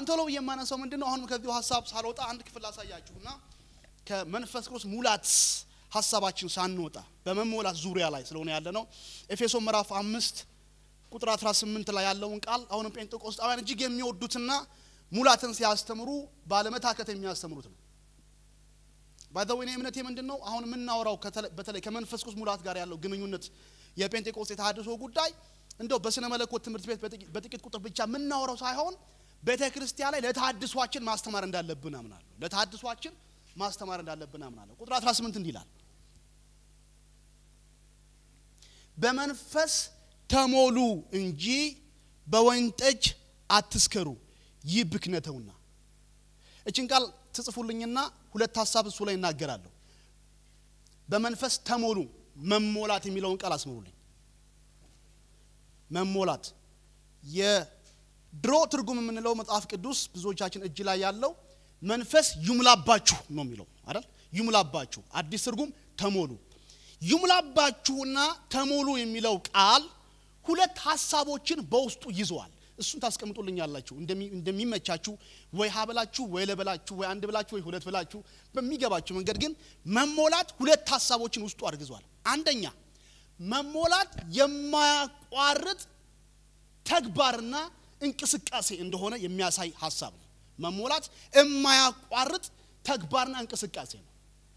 ቶሎ ብዬ የማነሳው ምንድን ነው? አሁንም ከዚሁ ሀሳብ ሳልወጣ አንድ ክፍል አሳያችሁና ከመንፈስ ቅዱስ ሙላት ሀሳባችን ሳንወጣ በመሞላት ዙሪያ ላይ ስለሆነ ያለ ነው። ኤፌሶን ምዕራፍ አምስት ቁጥር 18 ላይ ያለውን ቃል አሁንም ጴንጤቆስጣውያን እጅግ የሚወዱትና ሙላትን ሲያስተምሩ ባለመታከት የሚያስተምሩት ነው። ባይዘወይ እምነቴ ምንድን ነው? አሁን የምናወራው በተለይ ከመንፈስ ቅዱስ ሙላት ጋር ያለው ግንኙነት የጴንጤቆስጤ የተሃድሶ ጉዳይ እንደው በስነ መለኮት ትምህርት ቤት በጥቂት ቁጥር ብቻ የምናወራው ሳይሆን ቤተ ክርስቲያን ላይ ለተሃድሷችን ማስተማር እንዳለብን አምናለሁ። ለተሃድሷችን ማስተማር እንዳለብን አምናለሁ። ቁጥር 18 እንዲህ ይላል፣ በመንፈስ ተሞሉ እንጂ በወይን ጠጅ አትስከሩ፣ ይህ ብክነተውና። እችን ቃል ትጽፉልኝና ሁለት ሀሳብ እሱ ላይ እናገራለሁ። በመንፈስ ተሞሉ መሞላት የሚለውን ቃል አስምሩልኝ። መሞላት የድሮ ትርጉም የምንለው መጽሐፍ ቅዱስ ብዙዎቻችን እጅ ላይ ያለው መንፈስ ይሙላባችሁ ነው የሚለው አይደል? ይሙላባችሁ። አዲስ ትርጉም ተሞሉ። ይሙላባችሁና ተሞሉ የሚለው ቃል ሁለት ሀሳቦችን በውስጡ ይዘዋል። እሱን ታስቀምጡልኛላችሁ እንደሚመቻችሁ፣ ወይ ሀ ብላችሁ ወይ ለበላችሁ ወይ አንድ ብላችሁ ወይ ሁለት ብላችሁ በሚገባችሁ መንገድ። ግን መሞላት ሁለት ሀሳቦችን ውስጡ አድርግዟል። አንደኛ መሞላት የማያቋርጥ ተግባርና እንቅስቃሴ እንደሆነ የሚያሳይ ሀሳብ ነው። መሞላት የማያቋርጥ ተግባርና እንቅስቃሴ ነው።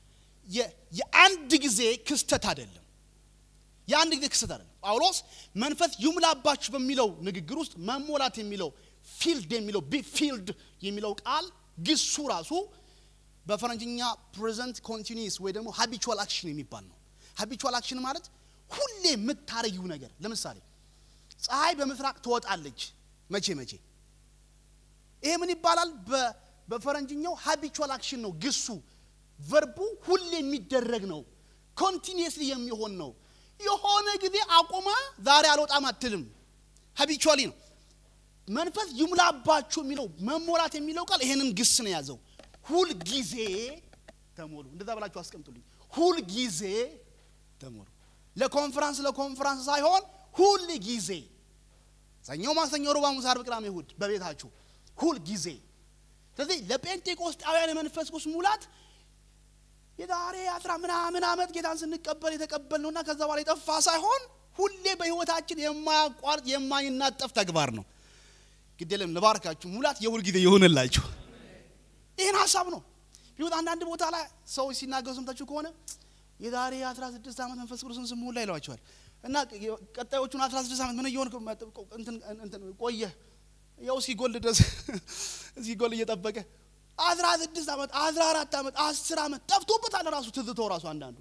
የአንድ ጊዜ ክስተት አይደለም። የአንድ ጊዜ ክስተት አይደለም። ጳውሎስ መንፈስ ይሙላባችሁ በሚለው ንግግር ውስጥ መሞላት የሚለው ፊልድ የሚለው ፊልድ የሚለው ቃል ግሱ ራሱ በፈረንጅኛ ፕሬዘንት ኮንቲኒስ ወይ ደግሞ ሀቢቹዋል አክሽን የሚባል ነው። ሀቢቹዋል አክሽን ማለት ሁሌ የምታረጊው ነገር። ለምሳሌ ፀሐይ በምስራቅ ትወጣለች መቼ መቼ ይሄ ምን ይባላል? በፈረንጅኛው ሀቢቹዋል አክሽን ነው። ግሱ ቨርቡ ሁሌ የሚደረግ ነው። ኮንቲኒየስሊ የሚሆን ነው። የሆነ ጊዜ አቁማ ዛሬ አልወጣም አትልም። ሀቢቹዋሊ ነው። መንፈስ ይሙላባችሁ የሚለው መሞላት የሚለው ቃል ይሄንን ግስ ነው የያዘው። ሁል ጊዜ ተሞሉ። እንደዛ ብላችሁ አስቀምጡልኝ። ሁል ጊዜ ተሞሉ። ለኮንፈራንስ ለኮንፈራንስ ሳይሆን ሁል ጊዜ ሰኞ፣ ማክሰኞ፣ ረቡዕ፣ ሐሙስ፣ ዓርብ፣ ቅዳሜ፣ እሑድ በቤታችሁ ሁል ጊዜ። ስለዚህ ለጴንጤቆስጣውያን የመንፈስ ቅዱስ ሙላት የዛሬ አስራ ምናምን ዓመት ጌታን ስንቀበል የተቀበል ነውና ከዛ በኋላ የጠፋ ሳይሆን ሁሌ በሕይወታችን የማያቋርጥ የማይናጠፍ ተግባር ነው። ግድ የለም ልባርካችሁ፣ ሙላት የሁል ጊዜ የሆነላችሁ ይህን ሀሳብ ነው። ቢሆን አንዳንድ ቦታ ላይ ሰዎች ሲናገሩ ሰምታችሁ ከሆነ የዛሬ 16 ዓመት መንፈስ ቅዱስን ስሙላ ይለዋቸዋል እና ቀጣዮቹን 16 ዓመት ምን እየሆን ቆየ ያው ሲጎል ድረስ ሲጎል እየጠበቀ 16 ዓመት 14 ዓመት 10 ዓመት ጠፍቶበታል። ራሱ ትዝቶ ራሱ አንዳንዱ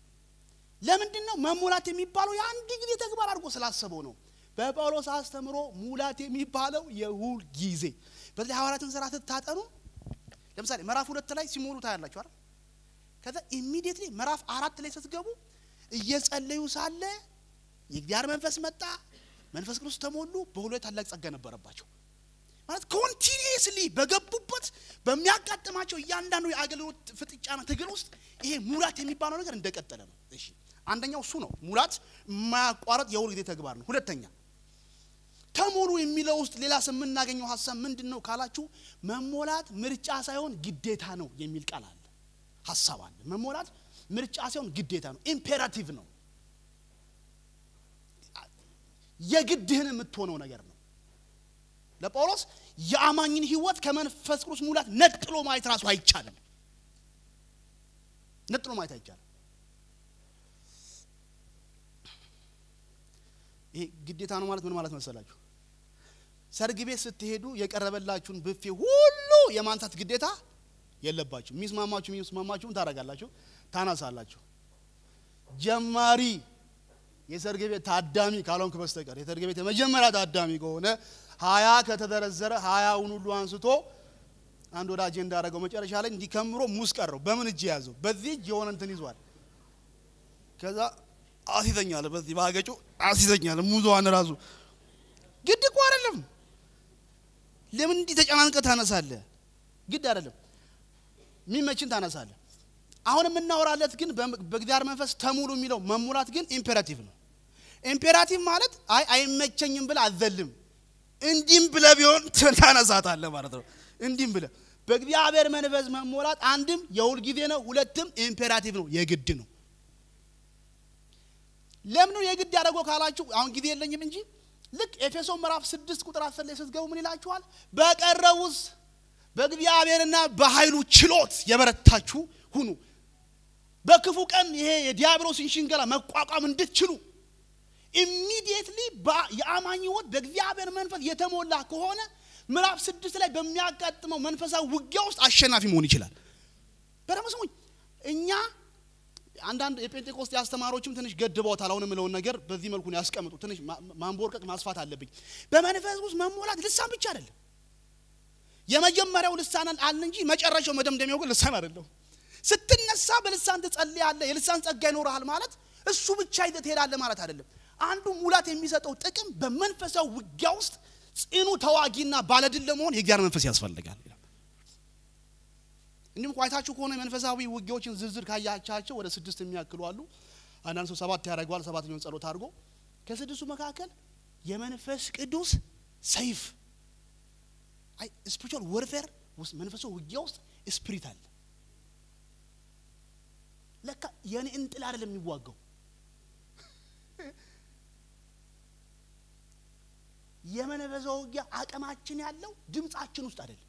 ለምንድን ነው መሙላት የሚባለው የአንድ ጊዜ ተግባር አድርጎ ስላሰበው ነው። በጳውሎስ አስተምሮ ሙላት የሚባለው የሁል ጊዜ በዚህ ሐዋርያትን ስራ ስታጠኑ ለምሳሌ ምዕራፍ ሁለት ላይ ሲሞሉ ታያላችሁ አይደል? ከዛ ኢሚዲየትሊ ምዕራፍ አራት ላይ ስትገቡ እየጸለዩ ሳለ የእግዚአብሔር መንፈስ መጣ፣ መንፈስ ቅዱስ ተሞሉ፣ በሁሉ ታላቅ ጸጋ ነበረባቸው። ማለት ኮንቲኒየስሊ በገቡበት በሚያጋጥማቸው እያንዳንዱ የአገልግሎት ፍጥጫና ትግል ውስጥ ይሄ ሙላት የሚባለው ነገር እንደቀጠለ ነው። እሺ አንደኛው እሱ ነው። ሙላት የማያቋረጥ የሁል ጊዜ ተግባር ነው። ሁለተኛ ተሞሉ የሚለው ውስጥ ሌላ የምናገኘው ሀሳብ ምንድን ነው ካላችሁ፣ መሞላት ምርጫ ሳይሆን ግዴታ ነው የሚል ቃል አለ፣ ሀሳብ አለ። መሞላት ምርጫ ሳይሆን ግዴታ ነው፣ ኢምፔራቲቭ ነው፣ የግድህን የምትሆነው ነገር ነው። ለጳውሎስ የአማኝን ሕይወት ከመንፈስ ቅዱስ ሙላት ነጥሎ ማየት ራሱ አይቻልም። ነጥሎ ማየት አይቻልም። ይሄ ግዴታ ነው ማለት ምን ማለት መሰላችሁ? ሰርግ ቤት ስትሄዱ የቀረበላችሁን ብፌ ሁሉ የማንሳት ግዴታ የለባችሁ። የሚስማማችሁ የሚስማማችሁን ታደርጋላችሁ፣ ታናሳላችሁ። ጀማሪ የሰርግ ቤት ታዳሚ ካልሆንክ በስተቀር የሰርግ ቤት የመጀመሪያ ታዳሚ ከሆነ ሀያ ከተዘረዘረ ሀያውን ሁሉ አንስቶ አንድ ወዳጄ እንዳደረገው መጨረሻ ላይ እንዲከምሮ ሙስ ቀረው። በምን እጅ ያዘው? በዚህ እጅ የሆነ እንትን ይዟል። ከዛ አሲዘኛለ፣ በዚህ ባገጩ አሲዘኛለ። ሙዟን ራሱ ግድ እኮ አይደለም። ለምን እንዲህ ተጨናንቀ ታነሳለህ? ግድ አይደለም። የሚመችን ታነሳለህ። አሁን የምናወራለት ግን በእግዚአብሔር መንፈስ ተሙሉ የሚለው መሙላት ግን ኢምፔራቲቭ ነው። ኢምፔራቲቭ ማለት አይ አይመቸኝም ብለህ አዘልም እንዲህም ብለህ ቢሆን ታነሳታለህ ማለት ነው። እንዲህም ብለህ በእግዚአብሔር መንፈስ መሞላት አንድም የሁል ጊዜ ነው፣ ሁለትም ኢምፔራቲቭ ነው፣ የግድ ነው። ለምን ነው የግድ ያደረገው ካላችሁ አሁን ጊዜ የለኝም እንጂ ልክ ኤፌሶን ምዕራፍ ስድስት ቁጥር አስር ላይ ስትገቡ ምን ይላችኋል? በቀረውስ በእግዚአብሔርና በኃይሉ ችሎት የበረታችሁ ሁኑ፣ በክፉ ቀን ይሄ የዲያብሎስን ሽንገላ መቋቋም እንድትችሉ ኢሚዲየትሊ የአማኝ ሕይወት በእግዚአብሔር መንፈስ የተሞላ ከሆነ ምዕራፍ ስድስት ላይ በሚያጋጥመው መንፈሳዊ ውጊያ ውስጥ አሸናፊ መሆን ይችላል። በደምብ ስሙኝ። እኛ አንዳንድ የጴንጤቆስጤ አስተማሪዎችም ትንሽ ገድበውታል። አሁን የምለውን ነገር በዚህ መልኩ ነው ያስቀምጡ። ትንሽ ማንቦርቀቅ ማስፋት አለብኝ። በመንፈስ ውስጥ መሞላት ልሳን ብቻ አይደለም። የመጀመሪያው ልሳን አለ እንጂ መጨረሻው መደምደሚያው ግን ልሳን አይደለም። ስትነሳ በልሳን ትጸልያለህ፣ የልሳን ጸጋ ይኖርሃል ማለት እሱ ብቻ ይዘህ ትሄዳለህ ማለት አይደለም። አንዱ ሙላት የሚሰጠው ጥቅም በመንፈሳዊ ውጊያ ውስጥ ጽኑ ተዋጊና ባለድል ለመሆን የእግዚአብሔር መንፈስ ያስፈልጋል። እንዲሁም ቋይታችሁ ከሆነ መንፈሳዊ ውጊያዎችን ዝርዝር ካያቻቸው ወደ ስድስት የሚያክሉ አሉ። አንዳንድ ሰው ሰባት ያደርገዋል። ሰባተኛውን ጸሎት አድርጎ ከስድስቱ መካከል የመንፈስ ቅዱስ ሰይፍ አይ ስፒሪቹዋል ወርፌር ውስጥ መንፈሳዊ ውጊያ ውስጥ ስፒሪት አለ። ለካ የኔ እንጥል አይደለም የሚዋጋው የመንፈሳዊ ውጊያ አቅማችን ያለው ድምጻችን ውስጥ አይደለም።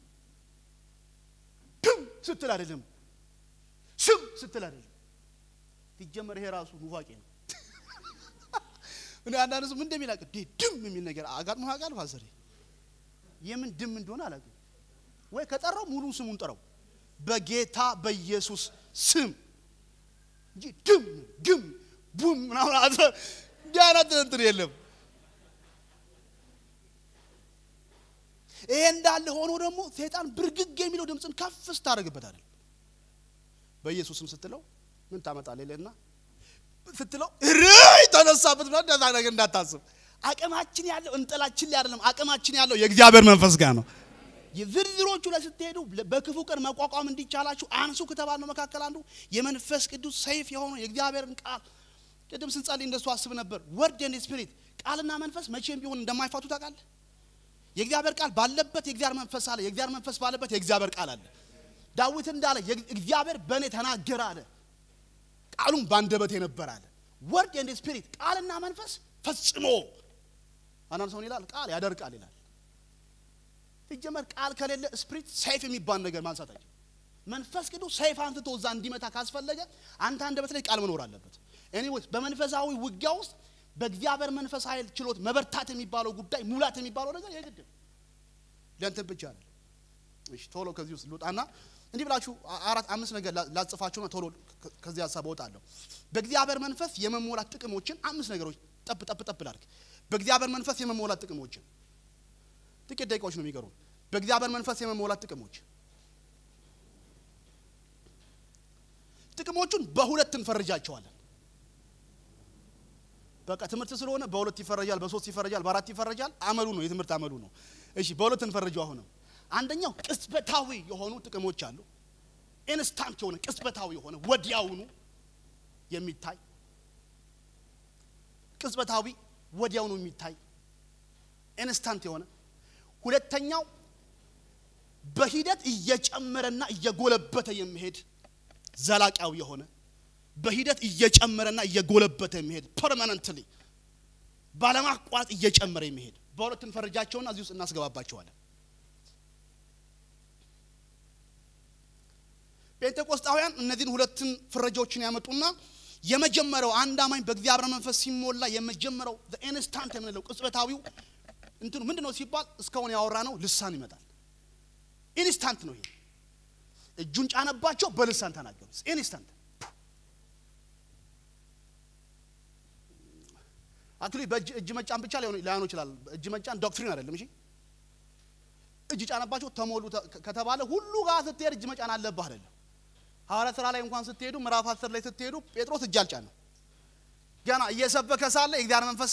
ድም ስትል አይደለም፣ ስም ስትል አይደለም። ሲጀመር ይሄ ራሱ ኑፋቄ ነው። እኔ አንዳንድ ሰው ምን እንደሚል አውቅ ድም የሚል ነገር አጋጥሞ ያውቃል። ፋዘሬ የምን ድም እንደሆነ አላውቅም። ወይ ከጠራው ሙሉ ስሙን ጠራው በጌታ በኢየሱስ ስም እንጂ ድም ግም ቡም ምናምን እንዲህ አይነት እንትን የለም። ይሄ እንዳለ ሆኖ ደግሞ ሰይጣን ብርግግ የሚለው ድምፅን ከፍ ስታደርግበታል። በኢየሱስ ስም ስትለው ምን ታመጣለህ ይለና ስትለው ርይ ተነሳበት ብላ እንደዛ ነገር እንዳታስብ። አቅማችን ያለው እንጥላችን ላይ አይደለም። አቅማችን ያለው የእግዚአብሔር መንፈስ ጋር ነው። የዝርዝሮቹ ላይ ስትሄዱ በክፉ ቀን መቋቋም እንዲቻላችሁ አንሱ ከተባልነው መካከል አንዱ የመንፈስ ቅዱስ ሰይፍ የሆነው የእግዚአብሔርን ቃል ቅድም ስንጸልይ እንደሱ አስብ ነበር። ወርድ ኤንድ ስፒሪት ቃልና መንፈስ መቼም ቢሆን እንደማይፋቱ ታውቃለህ። የእግዚአብሔር ቃል ባለበት የእግዚአብሔር መንፈስ አለ። የእግዚአብሔር መንፈስ ባለበት የእግዚአብሔር ቃል አለ። ዳዊት እንዳለ እግዚአብሔር በእኔ ተናገረ አለ። ቃሉም ባንደበቴ ነበር አለ። ወርድ ኤንድ ስፒሪት ቃልና መንፈስ ፈጽሞ አንዳንድ ሰውን ይላል ቃል ያደርቃል ይላል። ሲጀመር ቃል ከሌለ ስፒሪት ሰይፍ የሚባል ነገር ማንሳት አይችልም። መንፈስ ቅዱስ ሰይፍ አንስቶ እዛ እንዲመታ ካስፈለገ አንተ አንደበት ላይ ቃል መኖር አለበት። ኤኒዌይስ በመንፈሳዊ ውጊያ ውስጥ በእግዚአብሔር መንፈስ ኃይል ችሎት መበርታት የሚባለው ጉዳይ ሙላት የሚባለው ነገር የግድ ነው። ለእንትን ብቻ አይደለም። እሺ ቶሎ ከዚህ ውስጥ ልውጣና እንዲህ ብላችሁ አራት አምስት ነገር ላጽፋችሁና ቶሎ ከዚህ ሀሳብ እወጣለሁ። በእግዚአብሔር መንፈስ የመሞላት ጥቅሞችን አምስት ነገሮች ጠብ ጠብ ጠብ ላድርግ። በእግዚአብሔር መንፈስ የመሞላት ጥቅሞችን ጥቂት ደቂቃዎች ነው የሚቀሩ። በእግዚአብሔር መንፈስ የመሞላት ጥቅሞች ጥቅሞቹን በሁለት እንፈርጃቸዋለን። በቃ ትምህርት ስለሆነ በሁለት ይፈረጃል፣ በሶስት ይፈረጃል፣ በአራት ይፈረጃል። አመሉ ነው የትምህርት አመሉ ነው። እሺ በሁለት እንፈርጀው። አሁንም አንደኛው ቅጽበታዊ የሆኑ ጥቅሞች አሉ። ኢንስታንት የሆነ ቅጽበታዊ የሆነ ወዲያውኑ የሚታይ ቅጽበታዊ ወዲያውኑ የሚታይ ኢንስታንት የሆነ ሁለተኛው በሂደት እየጨመረና እየጎለበተ የሚሄድ ዘላቂያዊ የሆነ በሂደት እየጨመረና እየጎለበተ የሚሄድ ፐርማነንትሊ ባለማቋረጥ እየጨመረ የሚሄድ በሁለት እንፈርጃቸውና እዚህ ውስጥ እናስገባባቸዋለን። ጴንጤቆስጣውያን እነዚህን ሁለትን ፍረጃዎችን ያመጡና የመጀመሪያው አንድ አማኝ በእግዚአብሔር መንፈስ ሲሞላ የመጀመሪያው ኢንስታንት የምንለው ቅጽበታዊው እንትኑ ምንድን ነው ሲባል እስካሁን ያወራ ነው ልሳን ይመጣል። ኢንስታንት ነው ይሄ። እጁን ጫነባቸው፣ በልሳን ተናገሩ። ኢንስታንት አክቹሊ በእጅ እጅ መጫን ብቻ ላይሆን ይችላል። እጅ መጫን ዶክትሪን አይደለም። እሺ እጅ ጫነባቸው ተሞሉ ከተባለ ሁሉ ጋር ስትሄድ እጅ መጫን አለብህ አይደለም። ሐዋርያ ሥራ ላይ እንኳን ስትሄዱ ምዕራፍ አስር ላይ ስትሄዱ ጴጥሮስ እጅ አልጫነም። ገና እየሰበከ ሳለ የእግዚአብሔር መንፈስ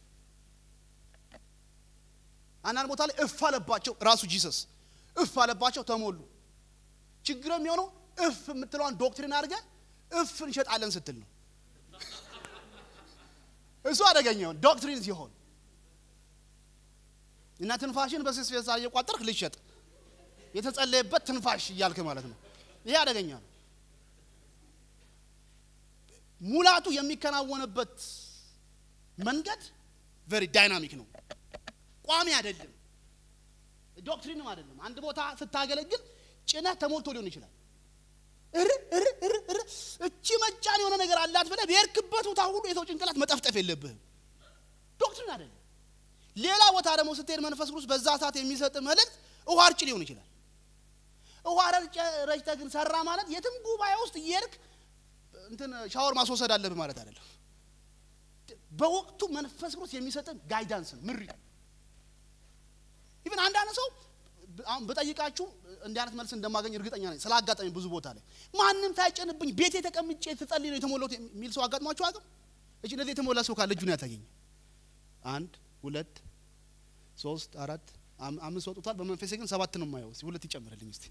አንዳንድ ቦታ ላይ እፍ አለባቸው። ራሱ ጂሰስ እፍ አለባቸው፣ ተሞሉ። ችግር የሚሆነው እፍ የምትለዋን ዶክትሪን አድርገህ እፍ እንሸጣለን ስትል ነው። እሱ አደገኛውን ዶክትሪን ሲሆን እና ትንፋሽን በስስ ፌስታ እየቋጠርክ ልሸጥ የተጸለየበት ትንፋሽ እያልክ ማለት ነው። ይሄ አደገኛ ነው። ሙላቱ የሚከናወንበት መንገድ ቨሪ ዳይናሚክ ነው። ቋሚ አይደለም፣ ዶክትሪንም አይደለም። አንድ ቦታ ስታገለግል ጭነህ ተሞልቶ ሊሆን ይችላል። እር እር እር እር እቺ መጫን የሆነ ነገር አላት ብለህ በሄድክበት ቦታ ሁሉ የሰው ጭንቅላት መጠፍጠፍ የለብህም። ዶክትሪን አይደለም። ሌላ ቦታ ደግሞ ስትሄድ መንፈስ ቅዱስ በዛ ሰዓት የሚሰጥ መልእክት ውሃ እርጭ ሊሆን ይችላል። ውሃ ረጭተህ ግን ሰራ ማለት የትም ጉባኤ ውስጥ እየሄድክ እንትን ሻወር ማስወሰድ አለብህ ማለት አይደለም። በወቅቱ መንፈስ ቅዱስ የሚሰጥን ጋይዳንስ ነው፣ ምሪ ኢቭን አንዳንድ ሰው አሁን በጠይቃችሁ እንዲህ አይነት መልስ እንደማገኝ እርግጠኛ ነኝ። ስላጋጠመኝ ብዙ ቦታ ላይ ማንም ሳይጨንብኝ ቤቴ ተቀምጬ ስጸልይ ነው የተሞላሁት የሚል ሰው አጋጥሟችሁ አቅም እሺ፣ እንደዚህ የተሞላ ሰው ካለ እጁን ያታገኝ። አንድ ሁለት ሶስት አራት አምስት ወጡታል። በመንፈሴ ግን ሰባት ነው የማየው። ሁለት ይጨምርልኝ እስቲ።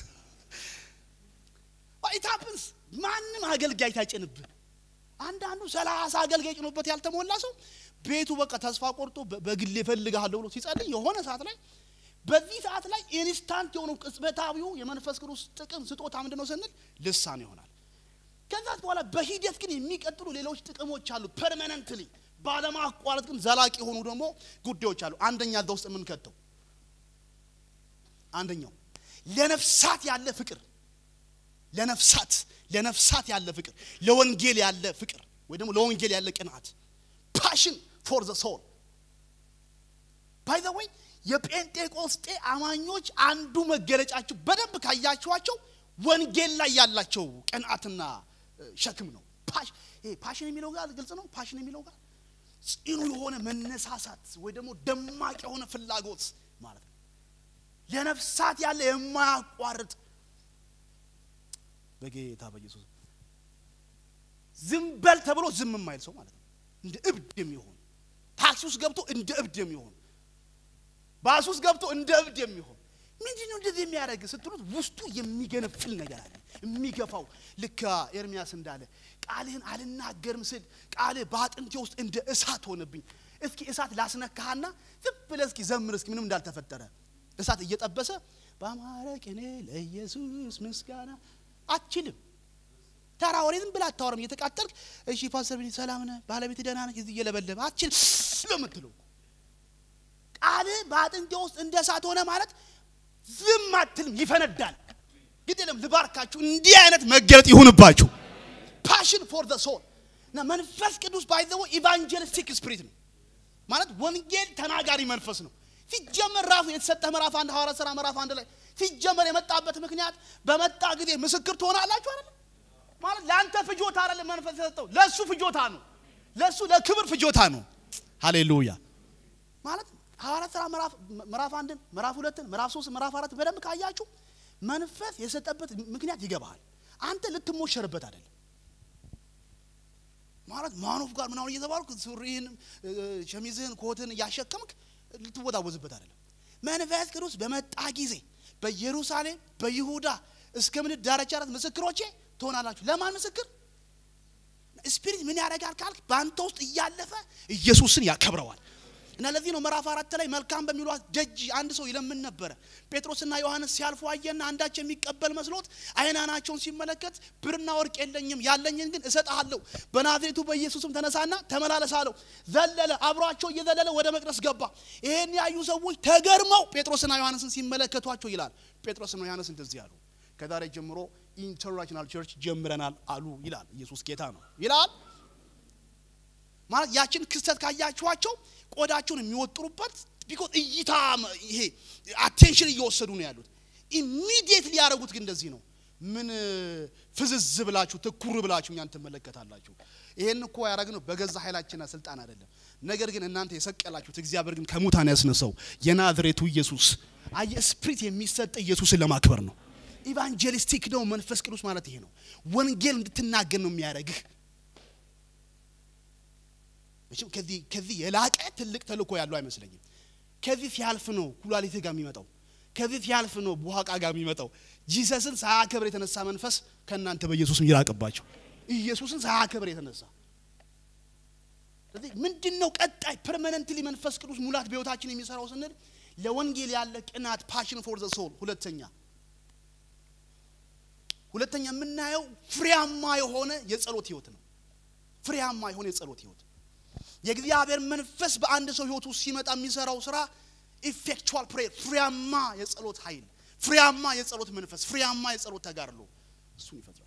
ኢት ሃፕንስ ማንም አገልጋይ ታይጭንብህ። አንዳንዱ ሰላሳ አገልጋይ ጭኖበት ያልተሞላ ሰው ቤቱ በቃ ተስፋ ቆርጦ በግሌ እፈልግሃለሁ ብሎ ሲጸልይ የሆነ ሰዓት ላይ በዚህ ሰዓት ላይ ኢንስታንት የሆነው ቅጽበታዊው የመንፈስ ቅዱስ ጥቅም ስጦታ ምንድን ነው ስንል ልሳን ይሆናል። ከዛ በኋላ በሂደት ግን የሚቀጥሉ ሌሎች ጥቅሞች አሉ። ፐርማነንትሊ ባለማቋረጥ ግን ዘላቂ የሆኑ ደግሞ ጉዳዮች አሉ። አንደኛ እዛ ውስጥ የምንከተው አንደኛው ለነፍሳት ያለ ፍቅር ለነፍሳት ለነፍሳት ያለ ፍቅር ለወንጌል ያለ ፍቅር ወይ ደግሞ ለወንጌል ያለ ቅናት ፓሽን ፎር ዘ ሶል ባይ ዘ ወይ የጴንጤቆስጤ አማኞች አንዱ መገለጫቸው በደንብ ካያችኋቸው ወንጌል ላይ ያላቸው ቅንዓትና ሸክም ነው። ፓሽን የሚለው ጋር ግልጽ ነው። ፓሽን የሚለው ጋር ጽኑ የሆነ መነሳሳት ወይ ደግሞ ደማቅ የሆነ ፍላጎት ማለት ነው። ለነፍሳት ያለ የማያቋርጥ በጌታ በኢየሱስ ዝም በል ተብሎ ዝም የማይል ሰው ማለት ነው። እንደ እብድ የሚሆን ታክሲ ውስጥ ገብቶ እንደ እብድ የሚሆን ባስ ውስጥ ገብቶ እንደ እብድ የሚሆን ምንድን ነው እንደዚህ የሚያደርግ ስትሉት ውስጡ የሚገነፍል ነገር አለ የሚገፋው ልክ ኤርሚያስ እንዳለ ቃልህን አልናገርም ስል ቃልህ በአጥንቴ ውስጥ እንደ እሳት ሆነብኝ እስኪ እሳት ላስነካህና ዝም ብለህ እስኪ ዘምር እስኪ ምንም እንዳልተፈጠረ እሳት እየጠበሰ በአማረ ቅኔ ለኢየሱስ ምስጋና አትችልም ተራ ወሬ ዝም ብለህ አታወራም እየተቃጠልክ እሺ ፓስተር ቢኒ ሰላም ነህ ባለቤት ደህና ነች እዚህ እየለበለበ አትችልም ነው የምትለው ቃልህ በአጥንቴ ውስጥ እንደ እሳት ሆነ ማለት ዝም አትልም ይፈነዳል ግድ የለም ልባርካችሁ እንዲህ አይነት መገለጥ ይሁንባችሁ ፓሽን ፎር ዘ ሶል እና መንፈስ ቅዱስ ባይዘው ኢቫንጀሊስቲክ ስፒሪት ነው ማለት ወንጌል ተናጋሪ መንፈስ ነው ሲጀመር ራሱ የተሰጠህ ምዕራፍ አንድ ሐዋርያት ሥራ ምዕራፍ አንድ ላይ ሲጀመር የመጣበት ምክንያት በመጣ ጊዜ ምስክር ትሆናላችሁ አይደል ማለት ለአንተ ፍጆታ አይደለም መንፈስ የሰጠው ለእሱ ፍጆታ ነው ለእሱ ለክብር ፍጆታ ነው ሃሌሉያ ማለት ሐዋርያት ሥራ ምዕራፍ አንድን ምዕራፍ ሁለትን ምዕራፍ ሶስት ምዕራፍ አራት በደንብ ካያችሁ መንፈስ የሰጠበት ምክንያት ይገባሃል አንተ ልትሞሸርበት አይደለም ማለት ማኖፍ ጋር ምናምን እየተባልኩ ሱሪህን ሸሚዝህን ኮትን እያሸከምክ ልትወዛወዝበት አይደለም መንፈስ ቅዱስ በመጣ ጊዜ በኢየሩሳሌም በይሁዳ እስከ ምድር ዳርቻ ድረስ ምስክሮቼ ትሆናላችሁ ለማን ምስክር ስፒሪት ምን ያደርጋል ካልክ በአንተ ውስጥ እያለፈ ኢየሱስን ያከብረዋል እና ለዚህ ነው ምዕራፍ አራት ላይ መልካም በሚሏት ደጅ አንድ ሰው ይለምን ነበረ ጴጥሮስና ዮሐንስ ሲያልፉ አየና አንዳች የሚቀበል መስሎት አይናናቸውን ሲመለከት ብርና ወርቅ የለኝም ያለኝን ግን እሰጥሃለሁ በናዝሬቱ በኢየሱስም ተነሳና ተመላለስ አለው ዘለለ አብሯቸው እየዘለለ ወደ መቅደስ ገባ ይሄን ያዩ ሰዎች ተገርመው ጴጥሮስና ዮሐንስን ሲመለከቷቸው ይላል ጴጥሮስና ዮሐንስ እንደዚህ አሉ ከዛሬ ጀምሮ ኢንተርናሽናል ቸርች ጀምረናል አሉ ይላል ኢየሱስ ጌታ ነው ይላል ማለት ያችን ክስተት ካያችኋቸው ቆዳቸውን የሚወጥሩበት ቢኮዝ እይታ ይሄ አቴንሽን እየወሰዱ ነው ያሉት ኢሚዲየት ሊያደረጉት ግን እንደዚህ ነው ምን ፍዝዝ ብላችሁ ትኩር ብላችሁ እኛን ትመለከታላችሁ ይሄን እኮ ያደረግነው በገዛ ኃይላችንና ስልጣን አይደለም ነገር ግን እናንተ የሰቀላችሁት እግዚአብሔር ግን ከሙታን ያስነሳው የናዝሬቱ ኢየሱስ አየ ስፕሪት የሚሰጥ ኢየሱስን ለማክበር ነው ኢቫንጀሊስቲክ ነው መንፈስ ቅዱስ ማለት ይሄ ነው ወንጌል እንድትናገር ነው የሚያደርግህ መቼም ከዚህ ከዚህ የላቀ ትልቅ ተልእኮ ያለው አይመስለኝም ከዚህ ሲያልፍ ነው ኩላሊትህ ጋር የሚመጣው ከዚህ ሲያልፍ ነው ቡሃቃ ጋር የሚመጣው ጂሰስን ሳያከብር የተነሳ መንፈስ ከእናንተ በኢየሱስም ይራቅባቸው ኢየሱስን ሳያከብር የተነሳ ስለዚህ ምንድን ነው ቀጣይ ፐርማነንትሊ መንፈስ ቅዱስ ሙላት በህይወታችን የሚሰራው ስንል ለወንጌል ያለ ቅናት ፓሽን ፎር ዘ ሶል ሁለተኛ ሁለተኛ የምናየው ፍሬያማ የሆነ የጸሎት ህይወት ነው ፍሬያማ የሆነ የጸሎት ህይወት የእግዚአብሔር መንፈስ በአንድ ሰው ህይወት ውስጥ ሲመጣ የሚሰራው ስራ ኢፌክቹዋል ፕሬየር ፍሬያማ የጸሎት ኃይል ፍሬያማ የጸሎት መንፈስ ፍሬያማ የጸሎት ተጋድሎ እሱን ይፈጥራል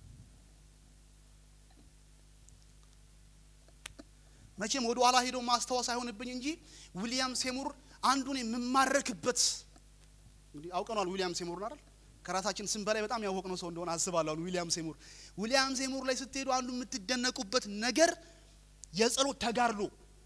መቼም ወደ ኋላ ሄዶ ማስታወስ አይሆንብኝ እንጂ ዊሊያም ሴሙር አንዱን የምማረክበት እንግዲህ አውቀኗል ዊሊያም ሴሙርን አይደል ከራሳችን ስም በላይ በጣም ያወቅነው ሰው እንደሆነ አስባለሁ አሁን ዊሊያም ሴሙር ዊሊያም ሴሙር ላይ ስትሄዱ አንዱ የምትደነቁበት ነገር የጸሎት ተጋድሎ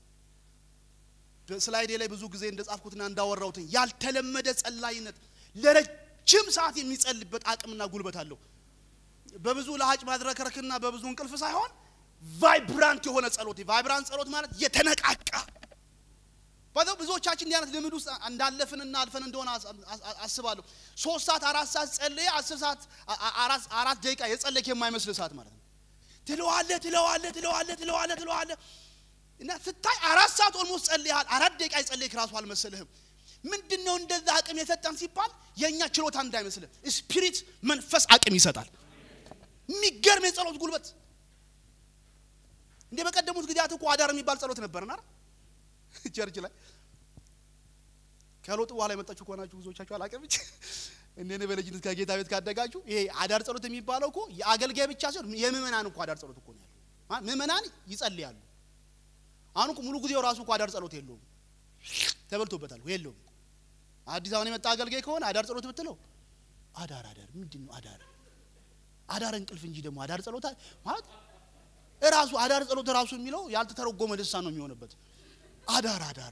በስላይዴ ላይ ብዙ ጊዜ እንደጻፍኩትና እንዳወራሁትን ያልተለመደ ጸላይነት ለረጅም ሰዓት የሚጸልበት አቅምና ጉልበት አለው በብዙ ለሀጭ ማድረከርክና በብዙ እንቅልፍ ሳይሆን ቫይብራንት የሆነ ጸሎት ቫይብራንት ጸሎት ማለት የተነቃቃ በዛው ብዙዎቻችን እንዲህ አይነት ልምድ ውስጥ እንዳለፍንና አልፈን እንደሆነ አስባለሁ ሶስት ሰዓት አራት ሰዓት ጸልየ አስር ሰዓት አራት ደቂቃ የጸለክ የማይመስል ሰዓት ማለት ነው ትለዋለ ትለዋለ ትለዋለ ትለዋለ ትለዋለ እና ስታይ አራት ሰዓት ኦልሞስት ጸልያል አራት ደቂቃ የጸለይክ ራሱ አልመሰልህም ምንድን ነው እንደዛ አቅም የሰጠን ሲባል የእኛ ችሎታ እንዳይመስልህ ስፒሪት መንፈስ አቅም ይሰጣል የሚገርም የጸሎት ጉልበት እንደ በቀደሙት ጊዜያት እኮ አዳር የሚባል ጸሎት ነበርና ቸርች ላይ ከሎጥ በኋላ የመጣችሁ ከሆናችሁ ብዙዎቻችሁ አላውቅም እንጂ እኔ በልጅነት ከጌታ ቤት ካደጋችሁ ይሄ አዳር ጸሎት የሚባለው እኮ የአገልጋይ ብቻ ሲሆን የምእመናን እኮ አዳር ጸሎት እኮ ነው ያለው ምእመናን ይጸልያሉ አሁን እኮ ሙሉ ጊዜው ራሱ እኮ አዳር ጸሎት የለውም ተበልቶበታል የለውም አዲስ አበባ የመጣ አገልጋይ ከሆነ አዳር ጸሎት ብትለው አዳር አዳር ምንድን ነው አዳር አዳር እንቅልፍ እንጂ ደግሞ አዳር ጸሎት ማለት እራሱ አዳር ጸሎት ራሱ የሚለው ያልተተረጎመ ልሳን ነው የሚሆንበት አዳር አዳር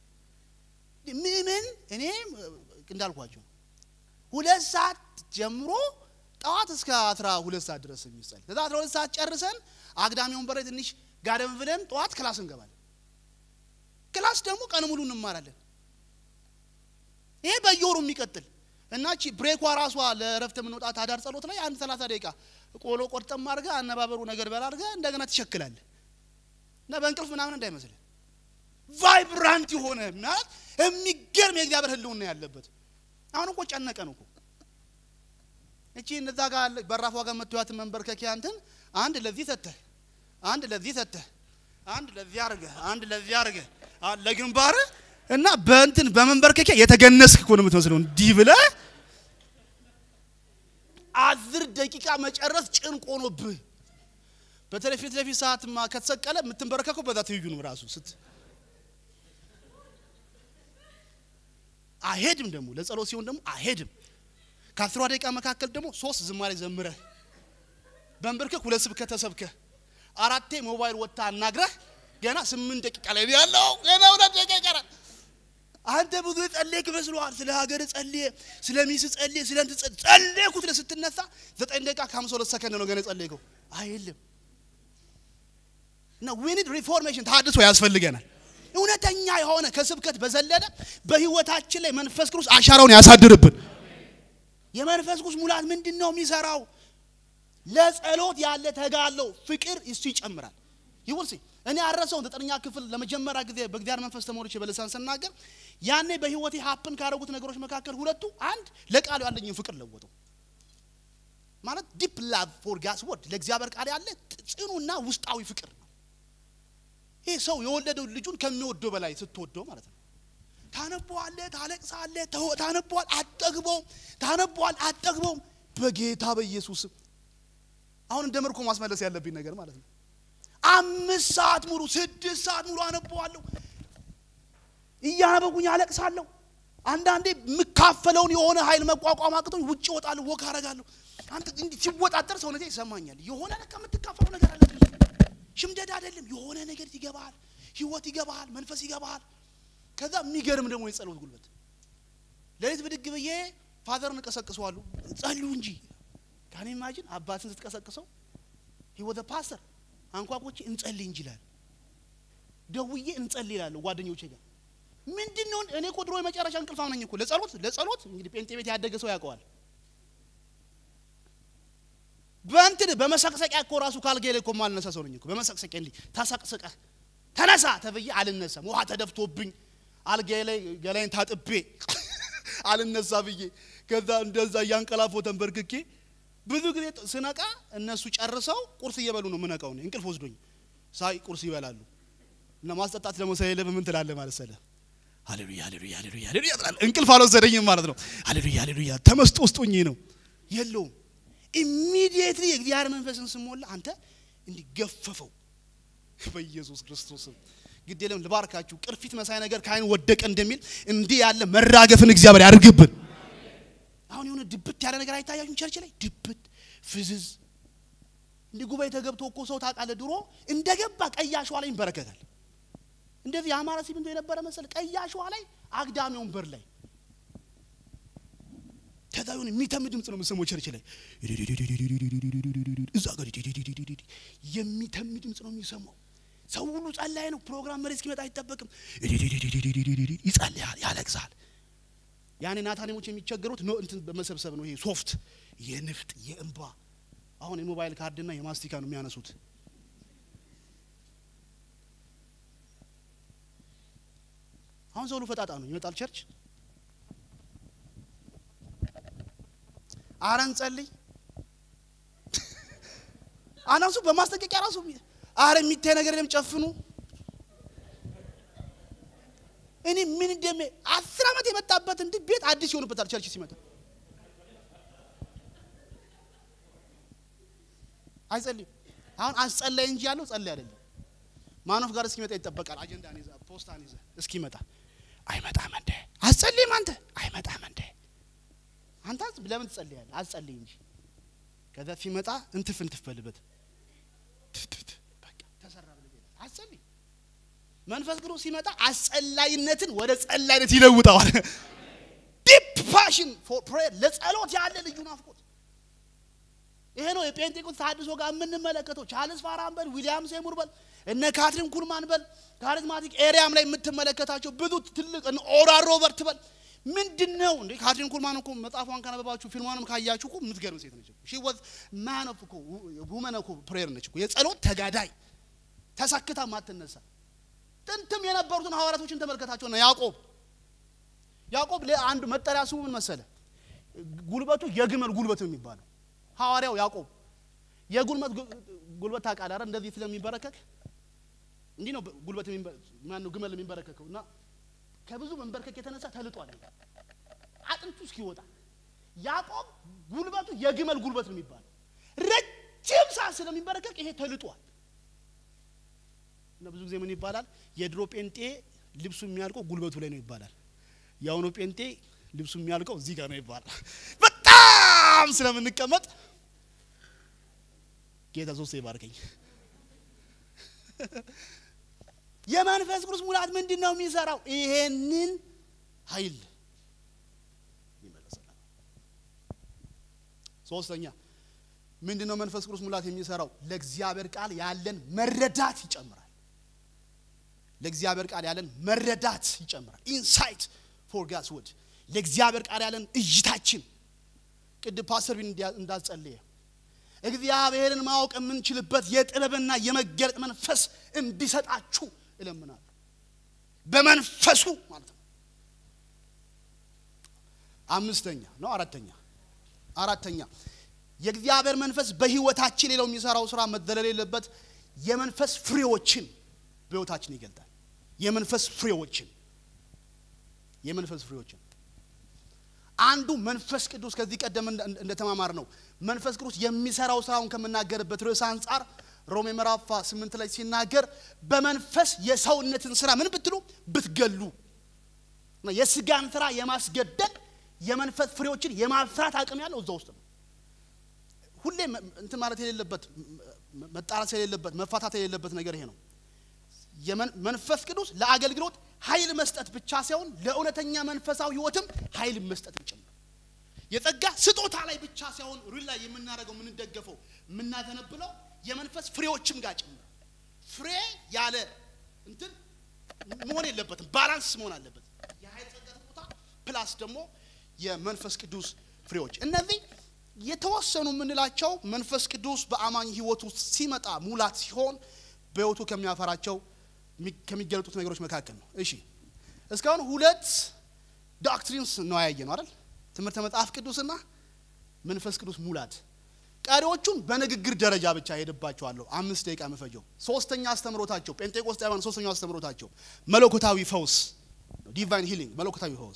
ምምን እኔ እንዳልኳቸው ሁለት ሰዓት ጀምሮ ጠዋት እስከ አስራ ሁለት ሰዓት ድረስ የሚጸል ከዛ አስራ ሁለት ሰዓት ጨርሰን አግዳሚ ወንበር ላይ ትንሽ ጋደም ብለን ጠዋት ክላስ እንገባለን ክላስ ደግሞ ቀን ሙሉ እንማራለን ይሄ በየወሩ የሚቀጥል እና ቺ ብሬኳ ራሷ ለእረፍት የምንወጣት አዳር ጸሎት ላይ አንድ ሰላሳ ደቂቃ ቆሎ ቆርጠም አድርገ አነባበሩ ነገር በላ አድርገ እንደገና ትሸክላለ እና በእንቅልፍ ምናምን እንዳይመስልህ ቫይብራንት የሆነ ማለት የሚገርም የእግዚአብሔር ህልውና ያለበት አሁን እኮ ጨነቀን እኮ እቺ እነዛ ጋር በራፏ ጋር መጥቷትን መንበርከኪያ እንትን አንድ ለዚህ ሰተህ አንድ ለዚህ ሰተህ አንድ ለዚህ አርገ አንድ ለዚህ አርገ ለግንባር እና በእንትን በመንበርከኪያ የተገነስክ እኮ ነው የምትመስለው እንዲህ ብለህ አስር ደቂቃ መጨረስ ጭንቅ ሆኖብህ በተለይ ፊት ለፊት ሰዓትማ ከተሰቀለ የምትንበረከከው በዛ ትይዩ ነው ራሱ ስት አይሄድም ደግሞ ለጸሎት ሲሆን ደግሞ አይሄድም ከአስሯ ደቂቃ መካከል ደግሞ ሶስት ዝማሬ ዘምረህ በንብርክክ ሁለት ስብከት ተሰብከህ አራቴ ሞባይል ወጥታ አናግረህ ገና ስምንት ደቂቃ ላይ ያለው ገና ሁለት ደቂቃ ይቀራል አንተ ብዙ ጸልየክ መስሎሃል ስለ ሀገር ጸልየ ስለ ሚስ ጸልየ ስለ እንትን ጸልየኩት ስትነሳ ዘጠኝ ደቂቃ ከሀምሳ ሁለት ሰከንድ ነው ገና ጸልየከው አይልም እና ዊኒድ ሪፎርሜሽን ታድሶ ያስፈልገናል እውነተኛ የሆነ ከስብከት በዘለለ በህይወታችን ላይ መንፈስ ቅዱስ አሻራውን ያሳድርብን የመንፈስ ቅዱስ ሙላት ምንድን ነው የሚሰራው ለጸሎት ያለ ተጋለው ፍቅር እሱ ይጨምራል ይውልሲ እኔ አረሰውን ዘጠነኛ ክፍል ለመጀመሪያ ጊዜ በእግዚአብሔር መንፈስ ተሞልቼ በልሳን ስናገር ያኔ በህይወቴ ሀፕን ካደረጉት ነገሮች መካከል ሁለቱ አንድ ለቃሉ ያለኝን ፍቅር ለወጠው ማለት ዲፕ ላቭ ፎር ጋስ ወርድ ለእግዚአብሔር ቃል ያለ ጽኑና ውስጣዊ ፍቅር ነው ይህ ሰው የወለደው ልጁን ከሚወደው በላይ ስትወደው ማለት ነው ታነበዋለ ታለቅሳለ ታነበዋል አጠግበውም ታነበዋል አጠግበውም በጌታ በኢየሱስም አሁን እንደ ምርኮ ማስመለስ ያለብኝ ነገር ማለት ነው አምስት ሰዓት ሙሉ ስድስት ሰዓት ሙሉ አነበዋለሁ እያነበኩኝ አለቅሳለሁ አንዳንዴ የምካፈለውን የሆነ ኃይል መቋቋም አቅቶኝ ውጭ እወጣለሁ ወክ አረጋለሁ አንተ እንዲህ ሲወጣጠር ሰውነቴ ይሰማኛል የሆነ ለካ የምትካፈለው ነገር አለ ሽምደድ አይደለም የሆነ ነገር ይገባሃል ህይወት ይገባሃል መንፈስ ይገባሃል ከዛ የሚገርም ደግሞ የጸሎት ጉልበት ሌሊት ብድግ ብዬ ፋዘርን እቀሰቅሰዋለሁ ጸልዩ እንጂ ካኔ ኢማጂን አባትን ስትቀሰቅሰው ህይወተ ፓስተር አንኳኮቼ እንጸልይ እንጂ ይላል ደውዬ እንጸልይ ይላለሁ ጓደኞቼ ጋር ምንድን ነው እኔ እኮ ድሮ የመጨረሻ እንቅልፋም ነኝ እኮ ለጸሎት ለጸሎት እንግዲህ ጴንጤ ቤት ያደገ ሰው ያውቀዋል በእንትን በመሰቅሰቂያ እኮ ራሱ ካልጋ ላይ እኮ ማልነሳ ሰው ነኝ እኮ በመሰቅሰቂያ እንዲህ ተሰቅስቀህ ተነሳ ተብዬ አልነሳም ውሃ ተደፍቶብኝ አልጋዬ ላይ ገላይን ታጥቤ አልነሳ ብዬ ከዛ እንደዛ እያንቀላፎ ተንበርክኬ ብዙ ጊዜ ስነቃ እነሱ ጨርሰው ቁርስ እየበሉ ነው ምነቃው። እኔ እንቅልፍ ወስዶኝ ሳይ ቁርስ ይበላሉ እና ማስጠጣት ደግሞ ስለሌለ ምን ትላለህ ማለት ሰለ ሃሌሉያ ሃሌሉያ ሃሌሉያ ሃሌሉያ ትላለህ። እንቅልፍ አልወሰደኝም ማለት ነው። ሃሌሉያ ሃሌሉያ ተመስጦ ውስጥ ሆኜ ነው የለውም። ኢሚዲየትሊ የእግዚአብሔር መንፈስን ስሞላ አንተ እንዲገፈፈው በኢየሱስ ክርስቶስም ግድ የለም ልባርካችሁ። ቅርፊት መሳይ ነገር ከአይን ወደቀ እንደሚል እንዲህ ያለ መራገፍን እግዚአብሔር ያድርግብን። አሁን የሆነ ድብት ያለ ነገር አይታያችሁም? ቸርች ላይ ድብት ፍዝዝ እንዲህ ጉባኤ ተገብቶ እኮ ሰው ታውቃለህ፣ ድሮ እንደገባ ቀይ አሸዋ ላይ ይንበረከካል። እንደዚህ የአማራ ሲሚንቶ የነበረ መሰል ቀይ አሸዋ ላይ አግዳሚ ወንበር ላይ ከዛ የሆነ የሚተም ድምፅ ነው የምሰማው ቸርች ላይ እዛ ጋር የሚተም ድምፅ ነው የሚሰማው። ሰው ሁሉ ጸላይ ነው። ፕሮግራም መሪ እስኪመጣ አይጠበቅም። ይጸልያል፣ ያለቅሳል። ያኔ ናታኒሞች የሚቸገሩት ነው እንትን በመሰብሰብ ነው። ይሄ ሶፍት የንፍጥ የእንባ አሁን የሞባይል ካርድና የማስቲካ ነው የሚያነሱት። አሁን ሰው ሁሉ ፈጣጣ ነው ይመጣል ቸርች። አረን ጸልይ አናሱ በማስጠንቀቂያ ራሱ አረ የሚታይ ነገር የለም ጨፍኑ። እኔ ምን እንደሜ አስር ዓመት የመጣበት እንዲህ ቤት አዲስ ይሆንበታል ቸርች ሲመጣ አይጸልይም። አሁን አስጸላይ እንጂ ያለው ጸልይ አይደለም። ማኖፍ ጋር እስኪመጣ ይጠበቃል። አጀንዳን ይዘህ ፖስታን ይዘህ እስኪመጣ አይመጣም እንደ አስጸልይም አንተ አይመጣም እንደ አንተ ለምን ትጸልያለህ? አስጸልይ እንጂ ከዛ ሲመጣ እንትፍ እንትፍ በልበት በቃ ተሰራ ብለህ አስጸልይ። መንፈስ ቅዱስ ሲመጣ አስጸላይነትን ወደ ጸላይነት ይለውጠዋል። ዲፕ ፓሽን ፎር ፕሬየር ለጸሎት ያለ ልዩ ናፍቆት ይሄ ነው የጴንጤቆስት ተሐድሶ ጋር የምንመለከተው። ቻርልስ ፋራን በል ዊሊያም ሴሙር በል እነ ካትሪን ኩልማን በል ካሪዝማቲክ ኤሪያም ላይ የምትመለከታቸው ብዙ ትልቅ እነ ኦራ ሮበርት በል ምንድን ነው እንዴ? ካትሪን ኩልማን እኮ መጽሐፏን ካነበባችሁ ፊልሟንም ካያችሁ እኮ የምትገርም ሴት ነች። ሺ ወዝ ማን ኦፍ እኮ ውመን እኮ ፕሬየር ነች እኮ የጸሎት ተጋዳይ ተሰክታ ማትነሳ። ጥንትም የነበሩትን ሐዋርያቶችን ተመልከታቸው ነው። ያዕቆብ ያዕቆብ ለአንድ መጠሪያ ስሙ ምን መሰለ? ጉልበቱ የግመል ጉልበት ነው የሚባለው ሐዋርያው ያዕቆብ የጉልበት ጉልበት ታውቃለህ አይደል? እንደዚህ ስለሚንበረከክ እንዲህ ነው ጉልበት ማነው ግመል የሚንበረከከው እና ከብዙ መንበርከክ የተነሳ ተልጧል አጥንቱ እስኪወጣ። ያዕቆብ ጉልበቱ የግመል ጉልበት ነው የሚባለው ረጅም ሰዓት ስለሚንበረከክ ይሄ ተልጧል። እና ብዙ ጊዜ ምን ይባላል? የድሮ ጴንጤ ልብሱ የሚያልቀው ጉልበቱ ላይ ነው ይባላል። የአሁኑ ጴንጤ ልብሱ የሚያልቀው እዚህ ጋር ነው ይባላል። በጣም ስለምንቀመጥ ጌታ ሶስት ይባርከኝ። የመንፈስ ቅዱስ ሙላት ምንድን ነው የሚሰራው? ይሄንን ኃይል ይመለሰናል። ሶስተኛ ምንድን ነው መንፈስ ቅዱስ ሙላት የሚሰራው? ለእግዚአብሔር ቃል ያለን መረዳት ይጨምራል። ለእግዚአብሔር ቃል ያለን መረዳት ይጨምራል። ኢንሳይት ፎር ጋድስ ወርድ ለእግዚአብሔር ቃል ያለን እይታችን ቅድም ፓስተር ቢን እንዳጸለየ እግዚአብሔርን ማወቅ የምንችልበት የጥበብና የመገለጥ መንፈስ እንዲሰጣችሁ እለምናለሁ። በመንፈሱ ማለት ነው። አምስተኛ ነው አራተኛ አራተኛ የእግዚአብሔር መንፈስ በህይወታችን ሌላው የሚሰራው ስራ መዘለል የለበት የመንፈስ ፍሬዎችን በህይወታችን ይገልጣል። የመንፈስ ፍሬዎችን የመንፈስ ፍሬዎችን አንዱ መንፈስ ቅዱስ ከዚህ ቀደም እንደተማማር ነው። መንፈስ ቅዱስ የሚሰራው ስራውን ከምናገርበት ርዕስ አንጻር ሮሜ ምዕራፍ ስምንት ላይ ሲናገር በመንፈስ የሰውነትን ስራ ምን ብትሉ ብትገሉ የስጋን ስራ የማስገደል የመንፈስ ፍሬዎችን የማፍራት አቅም ያለው እዛ ውስጥ ነው። ሁሌ እንትን ማለት የሌለበት መጣራት የሌለበት መፋታት የሌለበት ነገር ይሄ ነው። መንፈስ ቅዱስ ለአገልግሎት ኃይል መስጠት ብቻ ሳይሆን ለእውነተኛ መንፈሳዊ ህይወትም ኃይል መስጠት ጭምር የጸጋ ስጦታ ላይ ብቻ ሳይሆን ሩል ላይ የምናደርገው የምንደገፈው የምናተነብለው የመንፈስ ፍሬዎችም ጋር ጭምር ፍሬ ያለ እንትን መሆን የለበትም። ባላንስ መሆን አለበት። የኃይል ጸጋ ስጦታ ፕላስ ደግሞ የመንፈስ ቅዱስ ፍሬዎች እነዚህ የተወሰኑ የምንላቸው መንፈስ ቅዱስ በአማኝ ህይወት ውስጥ ሲመጣ ሙላት ሲሆን በህይወቱ ከሚያፈራቸው ከሚገለጡት ነገሮች መካከል ነው። እሺ እስካሁን ሁለት ዶክትሪንስ ነው ያየ ነው አይደል? ትምህርተ መጽሐፍ ቅዱስና መንፈስ ቅዱስ ሙላት። ቀሪዎቹን በንግግር ደረጃ ብቻ ሄድባቸዋለሁ። አምስት ደቂቃ መፈጀው። ሶስተኛ አስተምሮታቸው ጴንጤቆስጣውያን ሶስተኛው አስተምሮታቸው መለኮታዊ ፈውስ ዲቫይን ሂሊንግ መለኮታዊ ፈውስ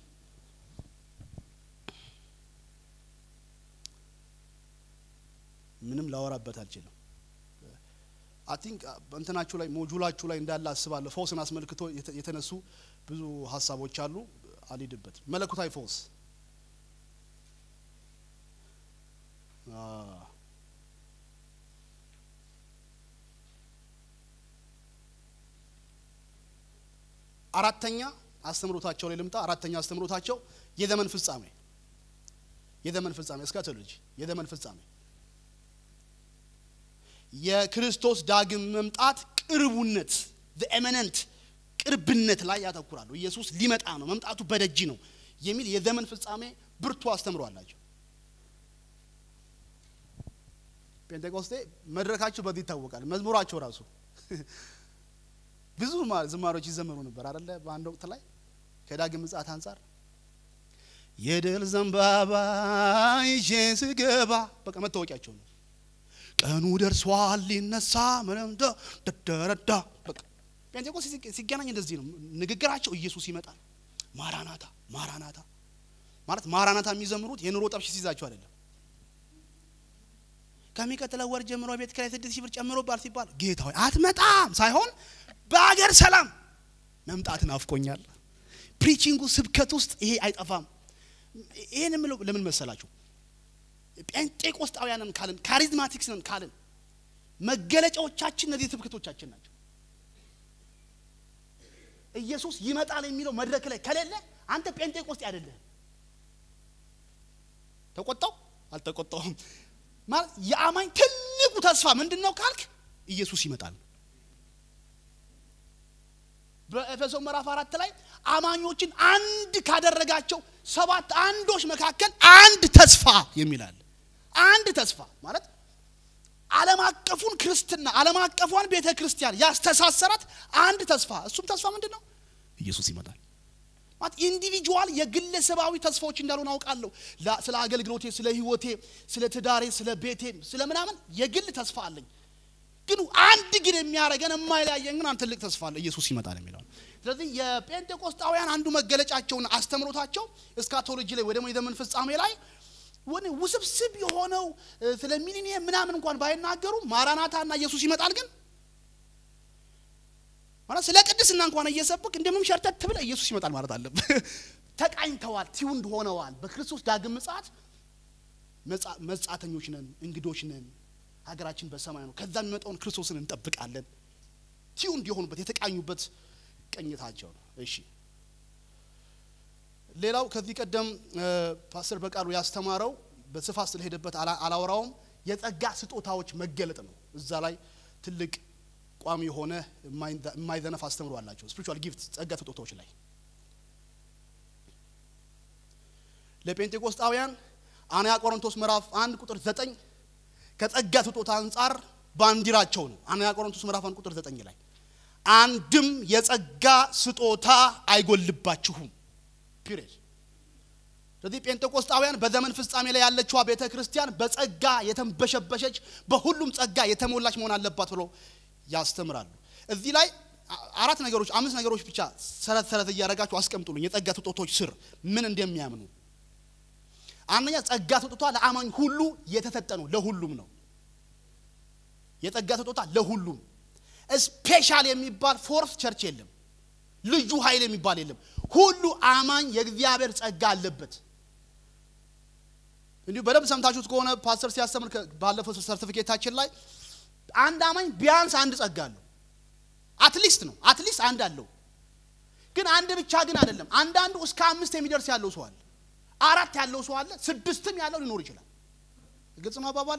ምንም ላወራበት አልችልም። አይ ቲንክ እንትናችሁ ላይ ሞጁላችሁ ላይ እንዳለ አስባለሁ። ፈውስን አስመልክቶ የተነሱ ብዙ ሀሳቦች አሉ። አልሄድበት መለኮታዊ ፈውስ አራተኛ አስተምሮታቸው ላይ ልምጣ። አራተኛ አስተምሮታቸው የዘመን ፍጻሜ የዘመን ፍጻሜ እስካቶሎጂ የዘመን ፍጻሜ የክርስቶስ ዳግም መምጣት ቅርቡነት ኤመነንት ቅርብነት ላይ ያተኩራሉ። ኢየሱስ ሊመጣ ነው፣ መምጣቱ በደጅ ነው የሚል የዘመን ፍጻሜ ብርቱ አስተምሮ አላቸው። ጴንጤቆስቴ መድረካቸው በዚህ ይታወቃል። መዝሙራቸው ራሱ ብዙ ዝማሬዎች ይዘመሩ ነበር አደለ? በአንድ ወቅት ላይ ከዳግም ምጽአት አንጻር የድል ዘንባባ ይዤ ስገባ በቃ መታወቂያቸው ነው። ቀኑ ደርሷል ሊነሳ ምንምደ ደደረዳ በቃ ጴንጤቆስ ሲገናኝ እንደዚህ ነው ንግግራቸው። ኢየሱስ ይመጣል፣ ማራናታ ማራናታ ማለት ማራናታ የሚዘምሩት የኑሮ ጠብሽ ሲይዛቸው አይደለም። ከሚቀጥለው ወር ጀምሮ ቤት ኪራይ ስድስት ሺህ ብር ጨምሮባል ሲባል ጌታ ሆይ አትመጣም ሳይሆን በአገር ሰላም መምጣት ናፍቆኛል። ፕሪቺንጉ ስብከት ውስጥ ይሄ አይጠፋም። ይሄን የምለው ለምን መሰላችሁ? ጴንጤቆስጣውያንን ካልን ካሪዝማቲክስ ነን ካልን መገለጫዎቻችን እነዚህ ስብከቶቻችን ናቸው። ኢየሱስ ይመጣል የሚለው መድረክ ላይ ከሌለ አንተ ጴንጤቆስጤ አይደለህም። ተቆጣው አልተቆጣውም ማለት የአማኝ ትልቁ ተስፋ ምንድን ነው ካልክ ኢየሱስ ይመጣል። በኤፌሶን ምዕራፍ አራት ላይ አማኞችን አንድ ካደረጋቸው ሰባት አንዶች መካከል አንድ ተስፋ የሚላል አንድ ተስፋ ማለት ዓለም አቀፉን ክርስትና ዓለም አቀፏን ቤተ ክርስቲያን ያስተሳሰራት አንድ ተስፋ እሱም ተስፋ ምንድን ነው? ኢየሱስ ይመጣል። ማለት ኢንዲቪጁዋል የግለሰባዊ ተስፋዎች እንዳልሆነ አውቃለሁ። ስለ አገልግሎቴ፣ ስለ ህይወቴ፣ ስለ ትዳሬ፣ ስለ ቤቴ፣ ስለ ምናምን የግል ተስፋ አለኝ። ግን አንድ ግን የሚያደርገን የማይለያየን ግን አንድ ትልቅ ተስፋ አለ፣ ኢየሱስ ይመጣል የሚለው። ስለዚህ የጴንጤቆስጣውያን አንዱ መገለጫቸውና አስተምሮታቸው እስካቶሎጂ ላይ ወይ ደግሞ የዘመን ፍጻሜ ላይ ውስብስብ የሆነው ስለ ሚሊኒየም ምናምን እንኳን ባይናገሩ ማራናታና ኢየሱስ ይመጣል ግን ማለት ስለ ቅድስና እንኳን እየሰብክ እንደምንም ሸርተት ብለህ ኢየሱስ ይመጣል ማለት አለብህ። ተቃኝተዋል፣ ቲውንድ ሆነዋል። በክርስቶስ ዳግም ምጽአት መጻተኞች ነን፣ እንግዶች ነን። ሀገራችን በሰማይ ነው። ከዛ የሚመጣውን ክርስቶስን እንጠብቃለን። ቲውንድ የሆኑበት የተቃኙበት ቅኝታቸው ነው። እሺ ሌላው ከዚህ ቀደም ፓስተር በቃሉ ያስተማረው በስፋት ስለሄደበት አላወራውም። የጸጋ ስጦታዎች መገለጥ ነው። እዛ ላይ ትልቅ ቋሚ የሆነ የማይዘነፍ አስተምሮ አላቸው። ስፒሪቹዋል ጊፍት ጸጋ ስጦታዎች ላይ ለጴንጤቆስጣውያን አንያ ቆሮንቶስ ምዕራፍ አንድ ቁጥር ዘጠኝ ከጸጋ ስጦታ አንጻር ባንዲራቸው ነው። አንያ ቆሮንቶስ ምዕራፍ አንድ ቁጥር ዘጠኝ ላይ አንድም የጸጋ ስጦታ አይጎልባችሁም ፒሪድ። ስለዚህ ጴንጤቆስጣውያን በዘመን ፍጻሜ ላይ ያለችዋ ቤተ ክርስቲያን በጸጋ የተንበሸበሸች በሁሉም ጸጋ የተሞላች መሆን አለባት ብሎ ያስተምራሉ። እዚህ ላይ አራት ነገሮች አምስት ነገሮች ብቻ ሰረት ሰረት እያደረጋችሁ አስቀምጡልኝ። የጸጋ ስጦታዎች ስር ምን እንደሚያምኑ አንደኛ ጸጋ ስጦታ ለአማኝ ሁሉ የተሰጠ ነው፣ ለሁሉም ነው። የጸጋ ስጦታ ለሁሉም ስፔሻል የሚባል ፎርስ ቸርች የለም። ልዩ ኃይል የሚባል የለም። ሁሉ አማኝ የእግዚአብሔር ጸጋ አለበት። እንዲሁ በደንብ ሰምታችሁት ከሆነ ፓስተር ሲያስተምር ባለፈው ሰርቲፊኬታችን ላይ አንድ አማኝ ቢያንስ አንድ ጸጋ አለው። አትሊስት ነው አትሊስት አንድ አለው። ግን አንድ ብቻ ግን አይደለም። አንዳንዱ እስከ አምስት የሚደርስ ያለው ሰው አለ። አራት ያለው ሰው አለ። ስድስትም ያለው ሊኖር ይችላል። ግልጽ ነው አባባሌ።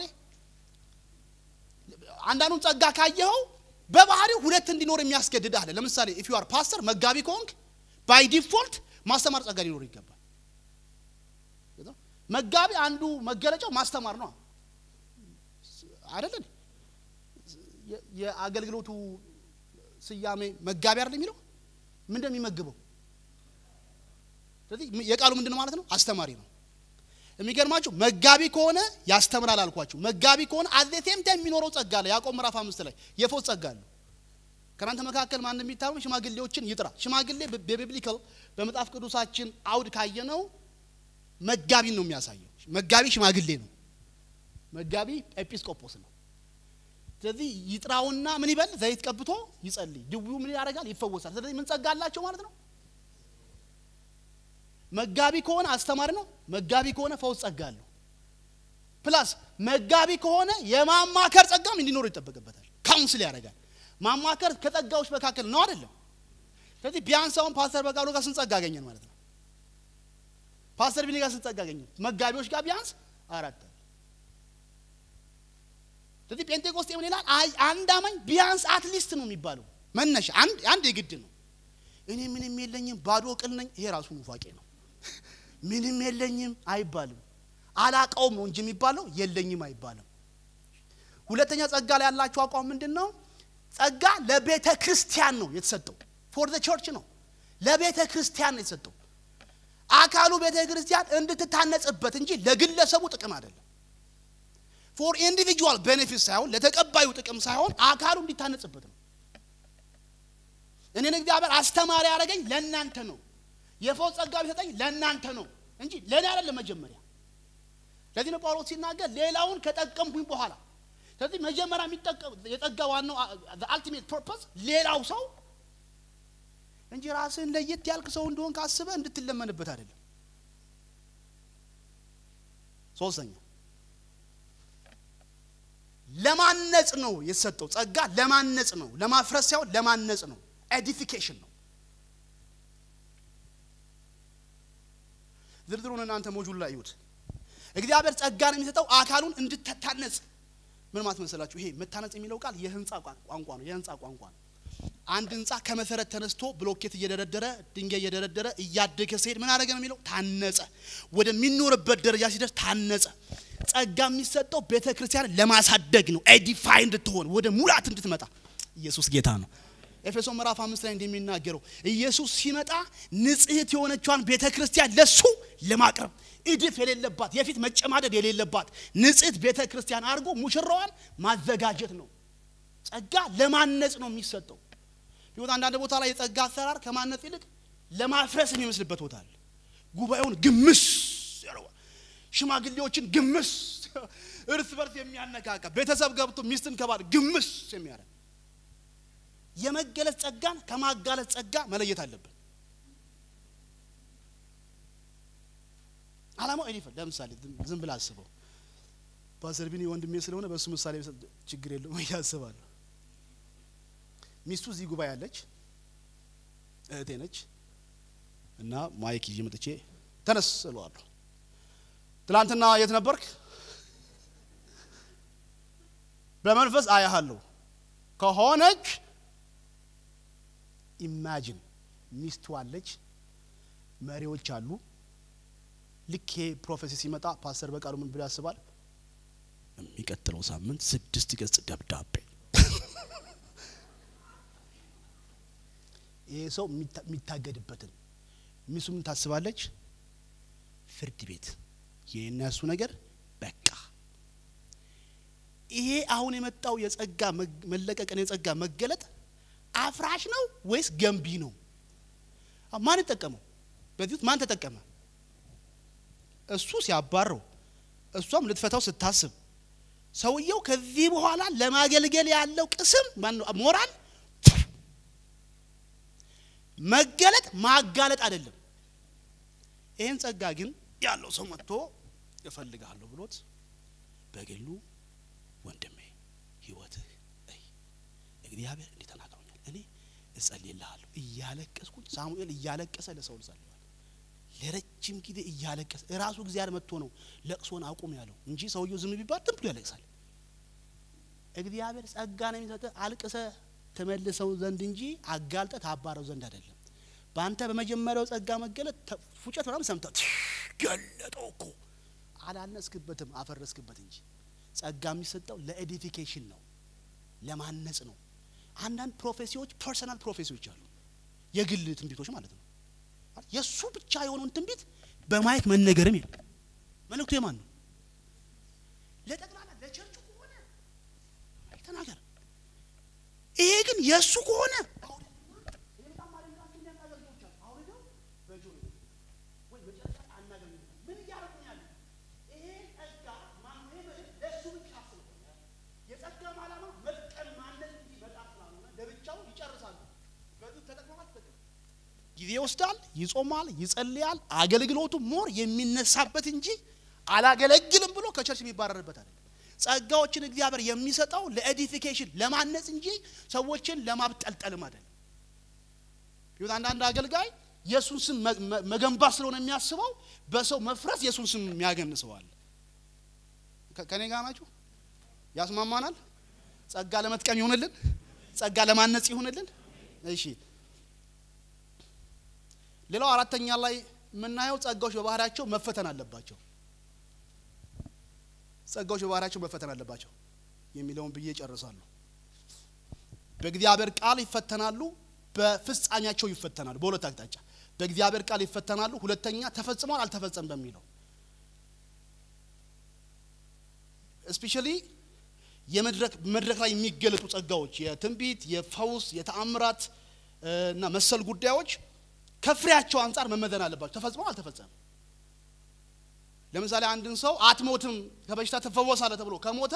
አንዳንዱን ጸጋ ካየኸው በባህሪው ሁለት እንዲኖር የሚያስገድድ አለ። ለምሳሌ ኢፍ ዩ አር ፓስተር መጋቢ ከሆንክ ባይ ዲፎልት ማስተማር ጸጋ ሊኖር ይገባል። መጋቢ አንዱ መገለጫው ማስተማር ነው አይደለን? የአገልግሎቱ ስያሜ መጋቢ አይደል የሚለው ምን እንደሚመግበው ስለዚህ የቃሉ ምንድን ነው ማለት ነው? አስተማሪ ነው። የሚገርማችሁ መጋቢ ከሆነ ያስተምራል አልኳችሁ። መጋቢ ከሆነ አዘቴም ታይም የሚኖረው ጸጋ አለ። ያዕቆብ ምዕራፍ አምስት ላይ የፈውስ ጸጋ አለ። ከእናንተ መካከል ማን የሚታመም ሽማግሌዎችን ይጥራ። ሽማግሌ በቢብሊካል በመጽሐፍ ቅዱሳችን አውድ ካየነው መጋቢን ነው የሚያሳየው። መጋቢ ሽማግሌ ነው። መጋቢ ኤጲስቆጶስ ነው። ስለዚህ ይጥራውና ምን ይበል? ዘይት ቀብቶ ይጸልይ። ድውዩ ምን ያደርጋል? ይፈወሳል። ስለዚህ ምን ጸጋ አላቸው ማለት ነው? መጋቢ ከሆነ አስተማሪ ነው። መጋቢ ከሆነ ፈውስ ጸጋ አለው። ፕላስ መጋቢ ከሆነ የማማከር ጸጋም እንዲኖረው ይጠበቅበታል። ካውንስል ያደርጋል። ማማከር ከጸጋዎች መካከል ነው አይደለም? ስለዚህ ቢያንስ አሁን ፓስተር በቃሉ ጋር ስንት ጸጋ አገኘን ማለት ነው? ፓስተር ቢኒ ጋር ስንት ጸጋ አገኘን? መጋቢዎች ጋር ቢያንስ አራት አለ። ስለዚህ ጴንጤቆስጤ ምን ይላል? አይ አንድ አማኝ ቢያንስ አትሊስት ነው የሚባለው መነሻ አንድ አንድ የግድ ነው። እኔ ምንም የለኝም ባዶ ቅል ነኝ። ይሄ ራሱ ኑፋቄ ነው። ምንም የለኝም አይባልም። አላቀውም ነው እንጂ የሚባለው የለኝም አይባልም። ሁለተኛ ጸጋ ላይ ያላችሁ አቋም ምንድን ነው? ጸጋ ለቤተ ክርስቲያን ነው የተሰጠው። ፎር ዘ ቸርች ነው፣ ለቤተ ክርስቲያን ነው የተሰጠው። አካሉ ቤተ ክርስቲያን እንድትታነጽበት እንጂ ለግለሰቡ ጥቅም አይደለም። ፎር ኢንዲቪጁዋል ቤኔፊት ሳይሆን ለተቀባዩ ጥቅም ሳይሆን አካሉ እንዲታነጽበት ነው። እኔን እግዚአብሔር አስተማሪ ያደረገኝ ለእናንተ ነው። የፈውስ ጸጋ ቢሰጠኝ ለእናንተ ነው እንጂ ለእኔ አይደለም መጀመሪያ። ለዚህ ነው ጳውሎስ ሲናገር ሌላውን ከጠቀምኩኝ በኋላ። ስለዚህ መጀመሪያ የሚጠቀም የጸጋ ዋናው አልቲሜት ፐርፐስ ሌላው ሰው እንጂ ራስህን ለየት ያልክ ሰው እንደሆን ካስበህ እንድትለመንበት አይደለም። ሶስተኛ ለማነጽ ነው የተሰጠው ጸጋ። ለማነጽ ነው፣ ለማፍረስ ሳይሆን ለማነጽ ነው። ኤዲፊኬሽን ነው። ዝርዝሩን እናንተ ሞጁል ላይ ይሁት። እግዚአብሔር ጸጋን የሚሰጠው አካሉን እንድትታነጽ ምን ማለት መሰላችሁ? ይሄ መታነጽ የሚለው ቃል የህንፃ ቋንቋ ነው። የህንፃ ቋንቋ ነው። አንድ ህንፃ ከመሰረት ተነስቶ ብሎኬት እየደረደረ ድንጋይ እየደረደረ እያደገ ሲሄድ ምን አደረገ ነው የሚለው? ታነጸ። ወደሚኖርበት ደረጃ ሲደርስ ታነጸ። ጸጋ የሚሰጠው ቤተ ክርስቲያን ለማሳደግ ነው። ኤዲፋይ እንድትሆን ወደ ሙላት እንድትመጣ። ኢየሱስ ጌታ ነው። ኤፌሶ ምዕራፍ አምስት ላይ እንደሚናገረው ኢየሱስ ሲመጣ ንጽሕት የሆነቿን ቤተ ክርስቲያን ለሱ ለማቅረብ እድፍ የሌለባት የፊት መጨማደድ የሌለባት ንጽሕት ቤተ ክርስቲያን አድርጎ ሙሽራዋን ማዘጋጀት ነው። ጸጋ ለማነጽ ነው የሚሰጠው። ይሁን አንዳንድ ቦታ ላይ የጸጋ አሰራር ከማነጽ ይልቅ ለማፍረስ የሚመስልበት ቦታ አለ። ጉባኤውን ግምስ ያደርጋል። ሽማግሌዎችን ግምስ፣ እርስ በርስ የሚያነቃቃ ቤተሰብ ገብቶ ሚስትን ከባል ግምስ የሚያደርግ የመገለጽ ጸጋን ከማጋለጥ ጸጋ መለየት አለብን። አላማው እኔ ለምሳሌ ዝም ብላ አስበው። ፓስተር ቢኒ ወንድሜ ስለሆነ በእሱ ምሳሌ ችግር የለውም እያስባለሁ። ሚስቱ እዚህ ጉባኤ ያለች እህቴ ነች እና ማይክ ይዤ መጥቼ ተነስ እለዋለሁ። ትላንትና የት ነበርክ? በመንፈስ አያሃለሁ ከሆነች ኢማጂን ሚስቱ አለች፣ መሪዎች አሉ። ልክ ይሄ ፕሮፌሲ ሲመጣ ፓስተር በቃሉ ምን ብሎ ያስባል? የሚቀጥለው ሳምንት ስድስት ገጽ ደብዳቤ። ይሄ ሰው የሚታገድበትን ሚስቱ ምን ታስባለች? ፍርድ ቤት የእነሱ ነገር በቃ። ይሄ አሁን የመጣው የጸጋ መለቀቅን የጸጋ መገለጥ አፍራሽ ነው ወይስ ገንቢ ነው? ማን ተጠቀመው? በዚህ ውስጥ ማን ተጠቀመ? እሱ ሲያባረው፣ እሷም ልትፈታው ስታስብ፣ ሰውየው ከዚህ በኋላ ለማገልገል ያለው ቅስም ሞራል መገለጥ ማጋለጥ አይደለም። ይህን ጸጋ ግን ያለው ሰው መጥቶ እፈልግሃለሁ ብሎት በግሉ ወንድሜ ህይወትህ እይ እግዚአብሔር እንዲህ ተናግሮኛል፣ እኔ እጸልይልሃለሁ እያለቀስኩኝ ሳሙኤል እያለቀሰ ለሰው ጸልዋል። ለረጅም ጊዜ እያለቀሰ እራሱ እግዚአብሔር መጥቶ ነው ለቅሶን አቁም ያለው እንጂ ሰውየው ዝም ቢባል ዝም ብሎ ያለቅሳል። እግዚአብሔር ጸጋ ነው የሚሰጥህ አልቅሰ ትመልሰው ዘንድ እንጂ አጋልጠ ታባረው ዘንድ አይደለም። በአንተ በመጀመሪያው ጸጋ መገለጥ ፉጨት ምናምን ሰምተህ ገለጠው እኮ አላነስክበትም፣ አፈረስክበት እንጂ ጸጋ የሚሰጠው ለኤዲፊኬሽን ነው፣ ለማነጽ ነው። አንዳንድ ፕሮፌሲዎች ፐርሰናል ፕሮፌሲዎች አሉ፣ የግል ትንቢቶች ማለት ነው። የእሱ ብቻ የሆነውን ትንቢት በማየት መነገርም የለም። መልእክቱ የማን ነው? ለጠቅላላ ለቸርቹ ከሆነ ተናገር። ይሄ ግን የእሱ ከሆነ ጊዜ ይወስዳል፣ ይጾማል፣ ይጸልያል። አገልግሎቱ ሞር የሚነሳበት እንጂ አላገለግልም ብሎ ከቸርች የሚባረርበት አይደለም። ጸጋዎችን እግዚአብሔር የሚሰጠው ለኤዲፊኬሽን ለማነጽ እንጂ ሰዎችን ለማብጠልጠልም አይደለም። ይሁን አንዳንድ አገልጋይ የእሱን ስም መገንባት ስለሆነ የሚያስበው በሰው መፍረስ የእሱን ስም የሚያገንሰዋል። ከኔ ጋር ናችሁ? ያስማማናል። ጸጋ ለመጥቀም ይሁንልን፣ ጸጋ ለማነጽ ይሁንልን። እሺ ሌላው አራተኛ ላይ የምናየው ጸጋዎች በባህሪያቸው መፈተን አለባቸው። ጸጋዎች በባህሪያቸው መፈተን አለባቸው የሚለውን ብዬ ጨርሳለሁ። በእግዚአብሔር ቃል ይፈተናሉ፣ በፍጻሜያቸው ይፈተናሉ። በሁለት አቅጣጫ በእግዚአብሔር ቃል ይፈተናሉ። ሁለተኛ ተፈጽሟል አልተፈጸም በሚለው እስፔሻሊ የመድረክ መድረክ ላይ የሚገለጡ ጸጋዎች የትንቢት፣ የፈውስ፣ የተአምራት እና መሰል ጉዳዮች ከፍሬያቸው አንጻር መመዘን አለባቸው። ተፈጽሟል አልተፈጸመም። ለምሳሌ አንድን ሰው አትሞትም ከበሽታ ትፈወሳለህ ተብሎ ከሞተ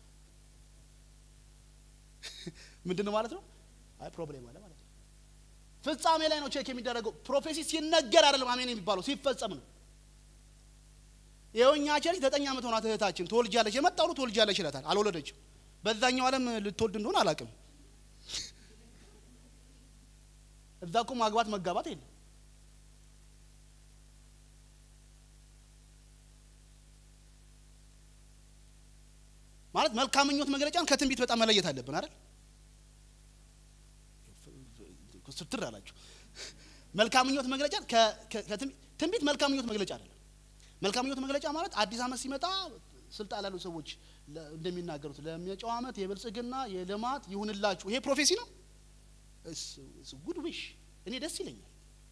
ምንድን ነው ማለት ነው? አይ ፕሮብሌም አለ ማለት ነው። ፍጻሜ ላይ ነው ቼክ የሚደረገው። ፕሮፌሲ ሲነገር አይደለም አሜን የሚባለው ሲፈጸም ነው። ይኸው እኛ ቸርች ዘጠኝ ዓመት ሆናት እህታችን ትወልጃለች፣ የመጣው ሁሉ ትወልጃለች ይላታል። አልወለደችም። በዛኛው ዓለም ልትወልድ እንደሆነ አላውቅም። እዛ እኮ ማግባት መጋባት የለም። ማለት መልካም ምኞት መግለጫን ከትንቢት በጣም መለየት አለብን አይደል? ስትር አላችሁ። መልካም ምኞት መግለጫ ትንቢት መልካም ምኞት መግለጫ አይደለም። መልካም ምኞት መግለጫ ማለት አዲስ ዓመት ሲመጣ ስልጣን ላሉ ሰዎች እንደሚናገሩት ለመጪው ዓመት የብልጽግና የልማት ይሁንላችሁ። ይሄ ፕሮፌሲ ነው። ጉድ ዊሽ እኔ ደስ ይለኛል።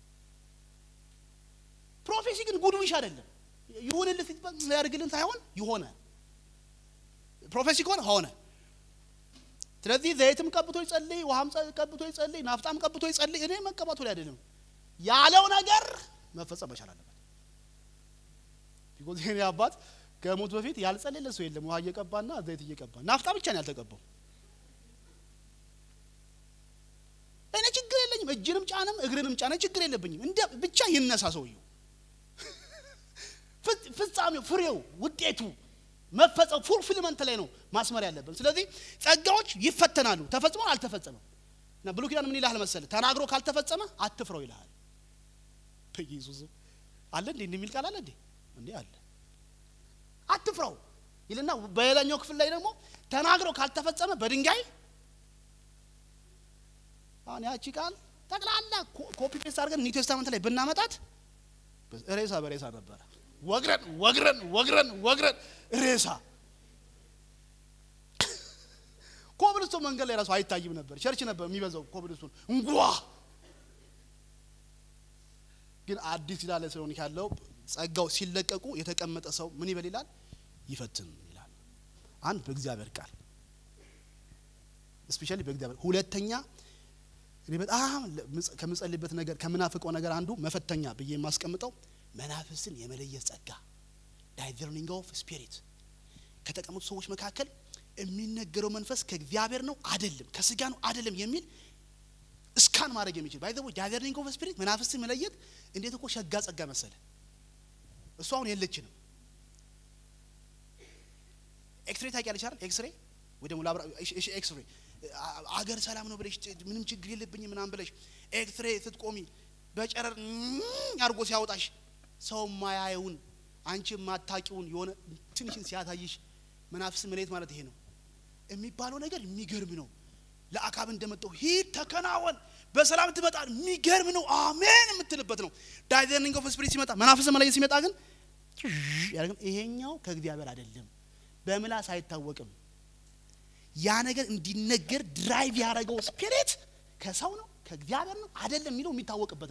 ፕሮፌሲ ግን ጉድ ዊሽ አይደለም። ይሁንልህ ያድርግልን ሳይሆን ይሆነ ፕሮፌሲ ከሆነ ሆነ። ስለዚህ ዘይትም ቀብቶ ይጸልይ፣ ውሃም ቀብቶ ይጸልይ፣ ናፍጣም ቀብቶ ይጸልይ። እኔ መቀባቱ ላይ አይደለም ያለው ነገር መፈጸም መቻል አለበት። ቢኮዝ የኔ አባት ከሞት በፊት ያልጸለየ ሰው የለም። ውሃ እየቀባና ዘይት እየቀባ ናፍጣ ብቻ ነው ያልተቀባው። እኔ ችግር የለኝም። እጅንም ጫንም እግርንም ጫነ ችግር የለብኝም። እንደ ብቻ ይነሳ ሰውየው። ፍጻሜው፣ ፍሬው፣ ውጤቱ መፈጸም ፉልፊልመንት ላይ ነው ማስመር ያለብን። ስለዚህ ጸጋዎች ይፈተናሉ። ተፈጽሟል አልተፈጸመም። እና ብሉይ ኪዳን ምን ይልሃል መሰለህ? ተናግሮ ካልተፈጸመ አትፍረው ይልሃል። በኢየሱስ አለ እንዴ እንደሚል ቃል አለ እንዴ? እንዴ አለ። አትፍረው ይልና በሌላኛው ክፍል ላይ ደግሞ ተናግሮ ካልተፈጸመ በድንጋይ አሁን ያቺ ቃል ጠቅላላ ኮፒ ፔስት አድርገን ኒው ቴስታመንት ላይ ብናመጣት ሬሳ በሬሳ ነበረ። ወግረን ወግረን ወግረን ወግረን ሬሳ ኮብልስቶን መንገድ ላይ ራሱ አይታይም ነበር። ቸርች ነበር የሚበዛው ኮብልስቶን እንጓ ግን አዲስ ኪዳን ላይ ስለሆነ ያለው ጸጋው ሲለቀቁ የተቀመጠ ሰው ምን ይበል ይላል? ይፈትን ይላል። አንድ በእግዚአብሔር ቃል ስፔሻሊ በእግዚአብሔር ሁለተኛ እኔ በጣም ከምጸልይበት ነገር ከምናፍቀው ነገር አንዱ መፈተኛ ብዬ የማስቀምጠው መናፍስትን የመለየት ጸጋ ዳይዘርኒንግ ኦፍ ስፒሪት ከተቀመጡ ሰዎች መካከል የሚነገረው መንፈስ ከእግዚአብሔር ነው አይደለም፣ ከስጋ ነው አይደለም የሚል እስካን ማድረግ የሚችል ባይ ዘ ወይ ዳይዘርኒንግ ኦፍ ስፒሪት መናፍስትን መለየት እንዴት እኮ ሸጋ ጸጋ መሰለ። እሱ አሁን የለችንም። ኤክስሬ ታውቂያለሽ አይደል? ኤክስሬ ወይ ደግሞ ላብራ ኤክስሬ አገር ሰላም ነው ብለሽ ምንም ችግር የለብኝም ምናምን ብለሽ ኤክስሬ ስትቆሚ በጨረር አድርጎ ሲያወጣሽ ሰው ማያየውን አንቺ የማታቂውን የሆነ ትንሽን ሲያታይሽ መናፍስ መለየት ማለት ይሄ ነው የሚባለው ነገር የሚገርም ነው። ለአካብ እንደመጣው ሂድ ተከናወን፣ በሰላም ትመጣል። የሚገርም ነው። አሜን የምትልበት ነው። ዳይዘርኒንግ ኦፍ ስፒሪት ሲመጣ መናፍስ መለየት ሲመጣ ግን ይሄኛው ከእግዚአብሔር አይደለም፣ በምላስ አይታወቅም። ያ ነገር እንዲነገር ድራይቭ ያደረገው ስፒሪት ከሰው ነው ከእግዚአብሔር ነው አይደለም የሚለው የሚታወቅበት ነው።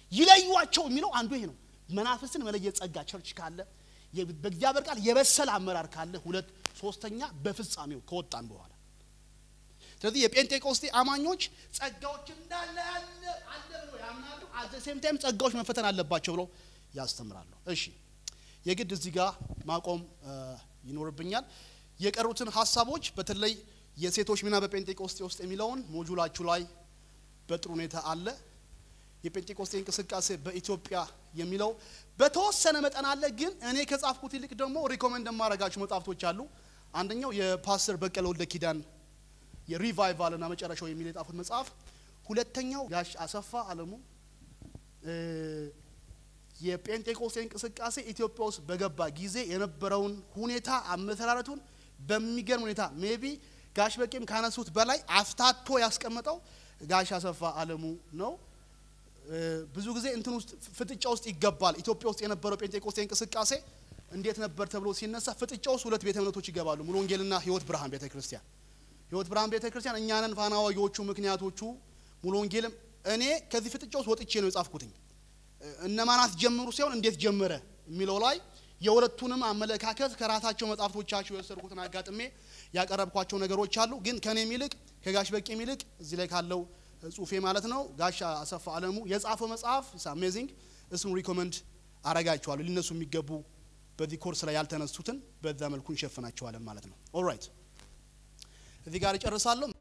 ይለዩዋቸው የሚለው አንዱ ይሄ ነው። መናፍስትን መለየት ጸጋ ቸርች ካለ የ- በእግዚአብሔር ቃል የበሰለ አመራር ካለ፣ ሁለት ሶስተኛ በፍጻሜው ከወጣን በኋላ ስለዚህ የጴንጤቆስቴ አማኞች ጸጋዎች እንዳለ ያለ አለ ብሎ ያምናሉ። አዘ ሴም ታይም ጸጋዎች መፈተን አለባቸው ብለው ያስተምራሉ። እሺ የግድ እዚህ ጋር ማቆም እ፣ ይኖርብኛል። የቀሩትን ሀሳቦች በተለይ የሴቶች ሚና በጴንጤቆስቴ ውስጥ የሚለውን ሞጁላችሁ ላይ በጥሩ ሁኔታ አለ። የጴንጤቆስቴ እንቅስቃሴ በኢትዮጵያ የሚለው በተወሰነ መጠን አለ። ግን እኔ ከጻፍኩት ይልቅ ደግሞ ሪኮመንድ የማደርጋችሁ መጽሐፍቶች አሉ። አንደኛው የፓስተር በቀለ ወልደ ኪዳን የሪቫይቫል እና መጨረሻው የሚል የጻፉት መጽሐፍ፣ ሁለተኛው ጋሽ አሰፋ አለሙ እ፣ የጴንጤቆስቴ እንቅስቃሴ ኢትዮጵያ ውስጥ በገባ ጊዜ የነበረውን ሁኔታ አመሰራረቱን በሚገርም ሁኔታ ሜቢ ጋሽ በቄም ካነሱት በላይ አፍታቶ ያስቀመጠው ጋሽ አሰፋ አለሙ ነው። እ፣ ብዙ ጊዜ እንትን ውስጥ ፍጥጫ ውስጥ ይገባል። ኢትዮጵያ ውስጥ የነበረው ጴንጤቆስቴ እንቅስቃሴ እንዴት ነበር ተብሎ ሲነሳ ፍጥጫ ውስጥ ሁለት ቤተ እምነቶች ይገባሉ። ሙሉ ወንጌልና ሕይወት ብርሃን ቤተ ክርስቲያን ሕይወት ብርሃን ቤተ ክርስቲያን እኛንን ፋና ወጊዎቹ ምክንያቶቹ ሙሉ ወንጌልም እኔ ከዚህ ፍጥጫ ውስጥ ወጥቼ ነው የጻፍኩትኝ እነማናት ጀምሩ ሲሆን እንዴት ጀመረ የሚለው ላይ የሁለቱንም አመለካከት ከራሳቸው መጽሐፍቶቻቸው የወሰድኩትን አጋጥሜ ያቀረብኳቸው ነገሮች አሉ። ግን ከኔም ይልቅ ከጋሽ በቄም ይልቅ እዚህ ላይ ካለው ጽሁፌ ማለት ነው ጋሽ አሰፋ አለሙ የጻፈው መጽሐፍ አሜዚንግ እሱን ሪኮመንድ አረጋቸዋለሁ። ሊነሱ የሚገቡ በዚህ ኮርስ ላይ ያልተነሱትን በዛ መልኩ እንሸፍናቸዋለን ማለት ነው። ኦልራይት እዚህ ጋር እጨርሳለሁ።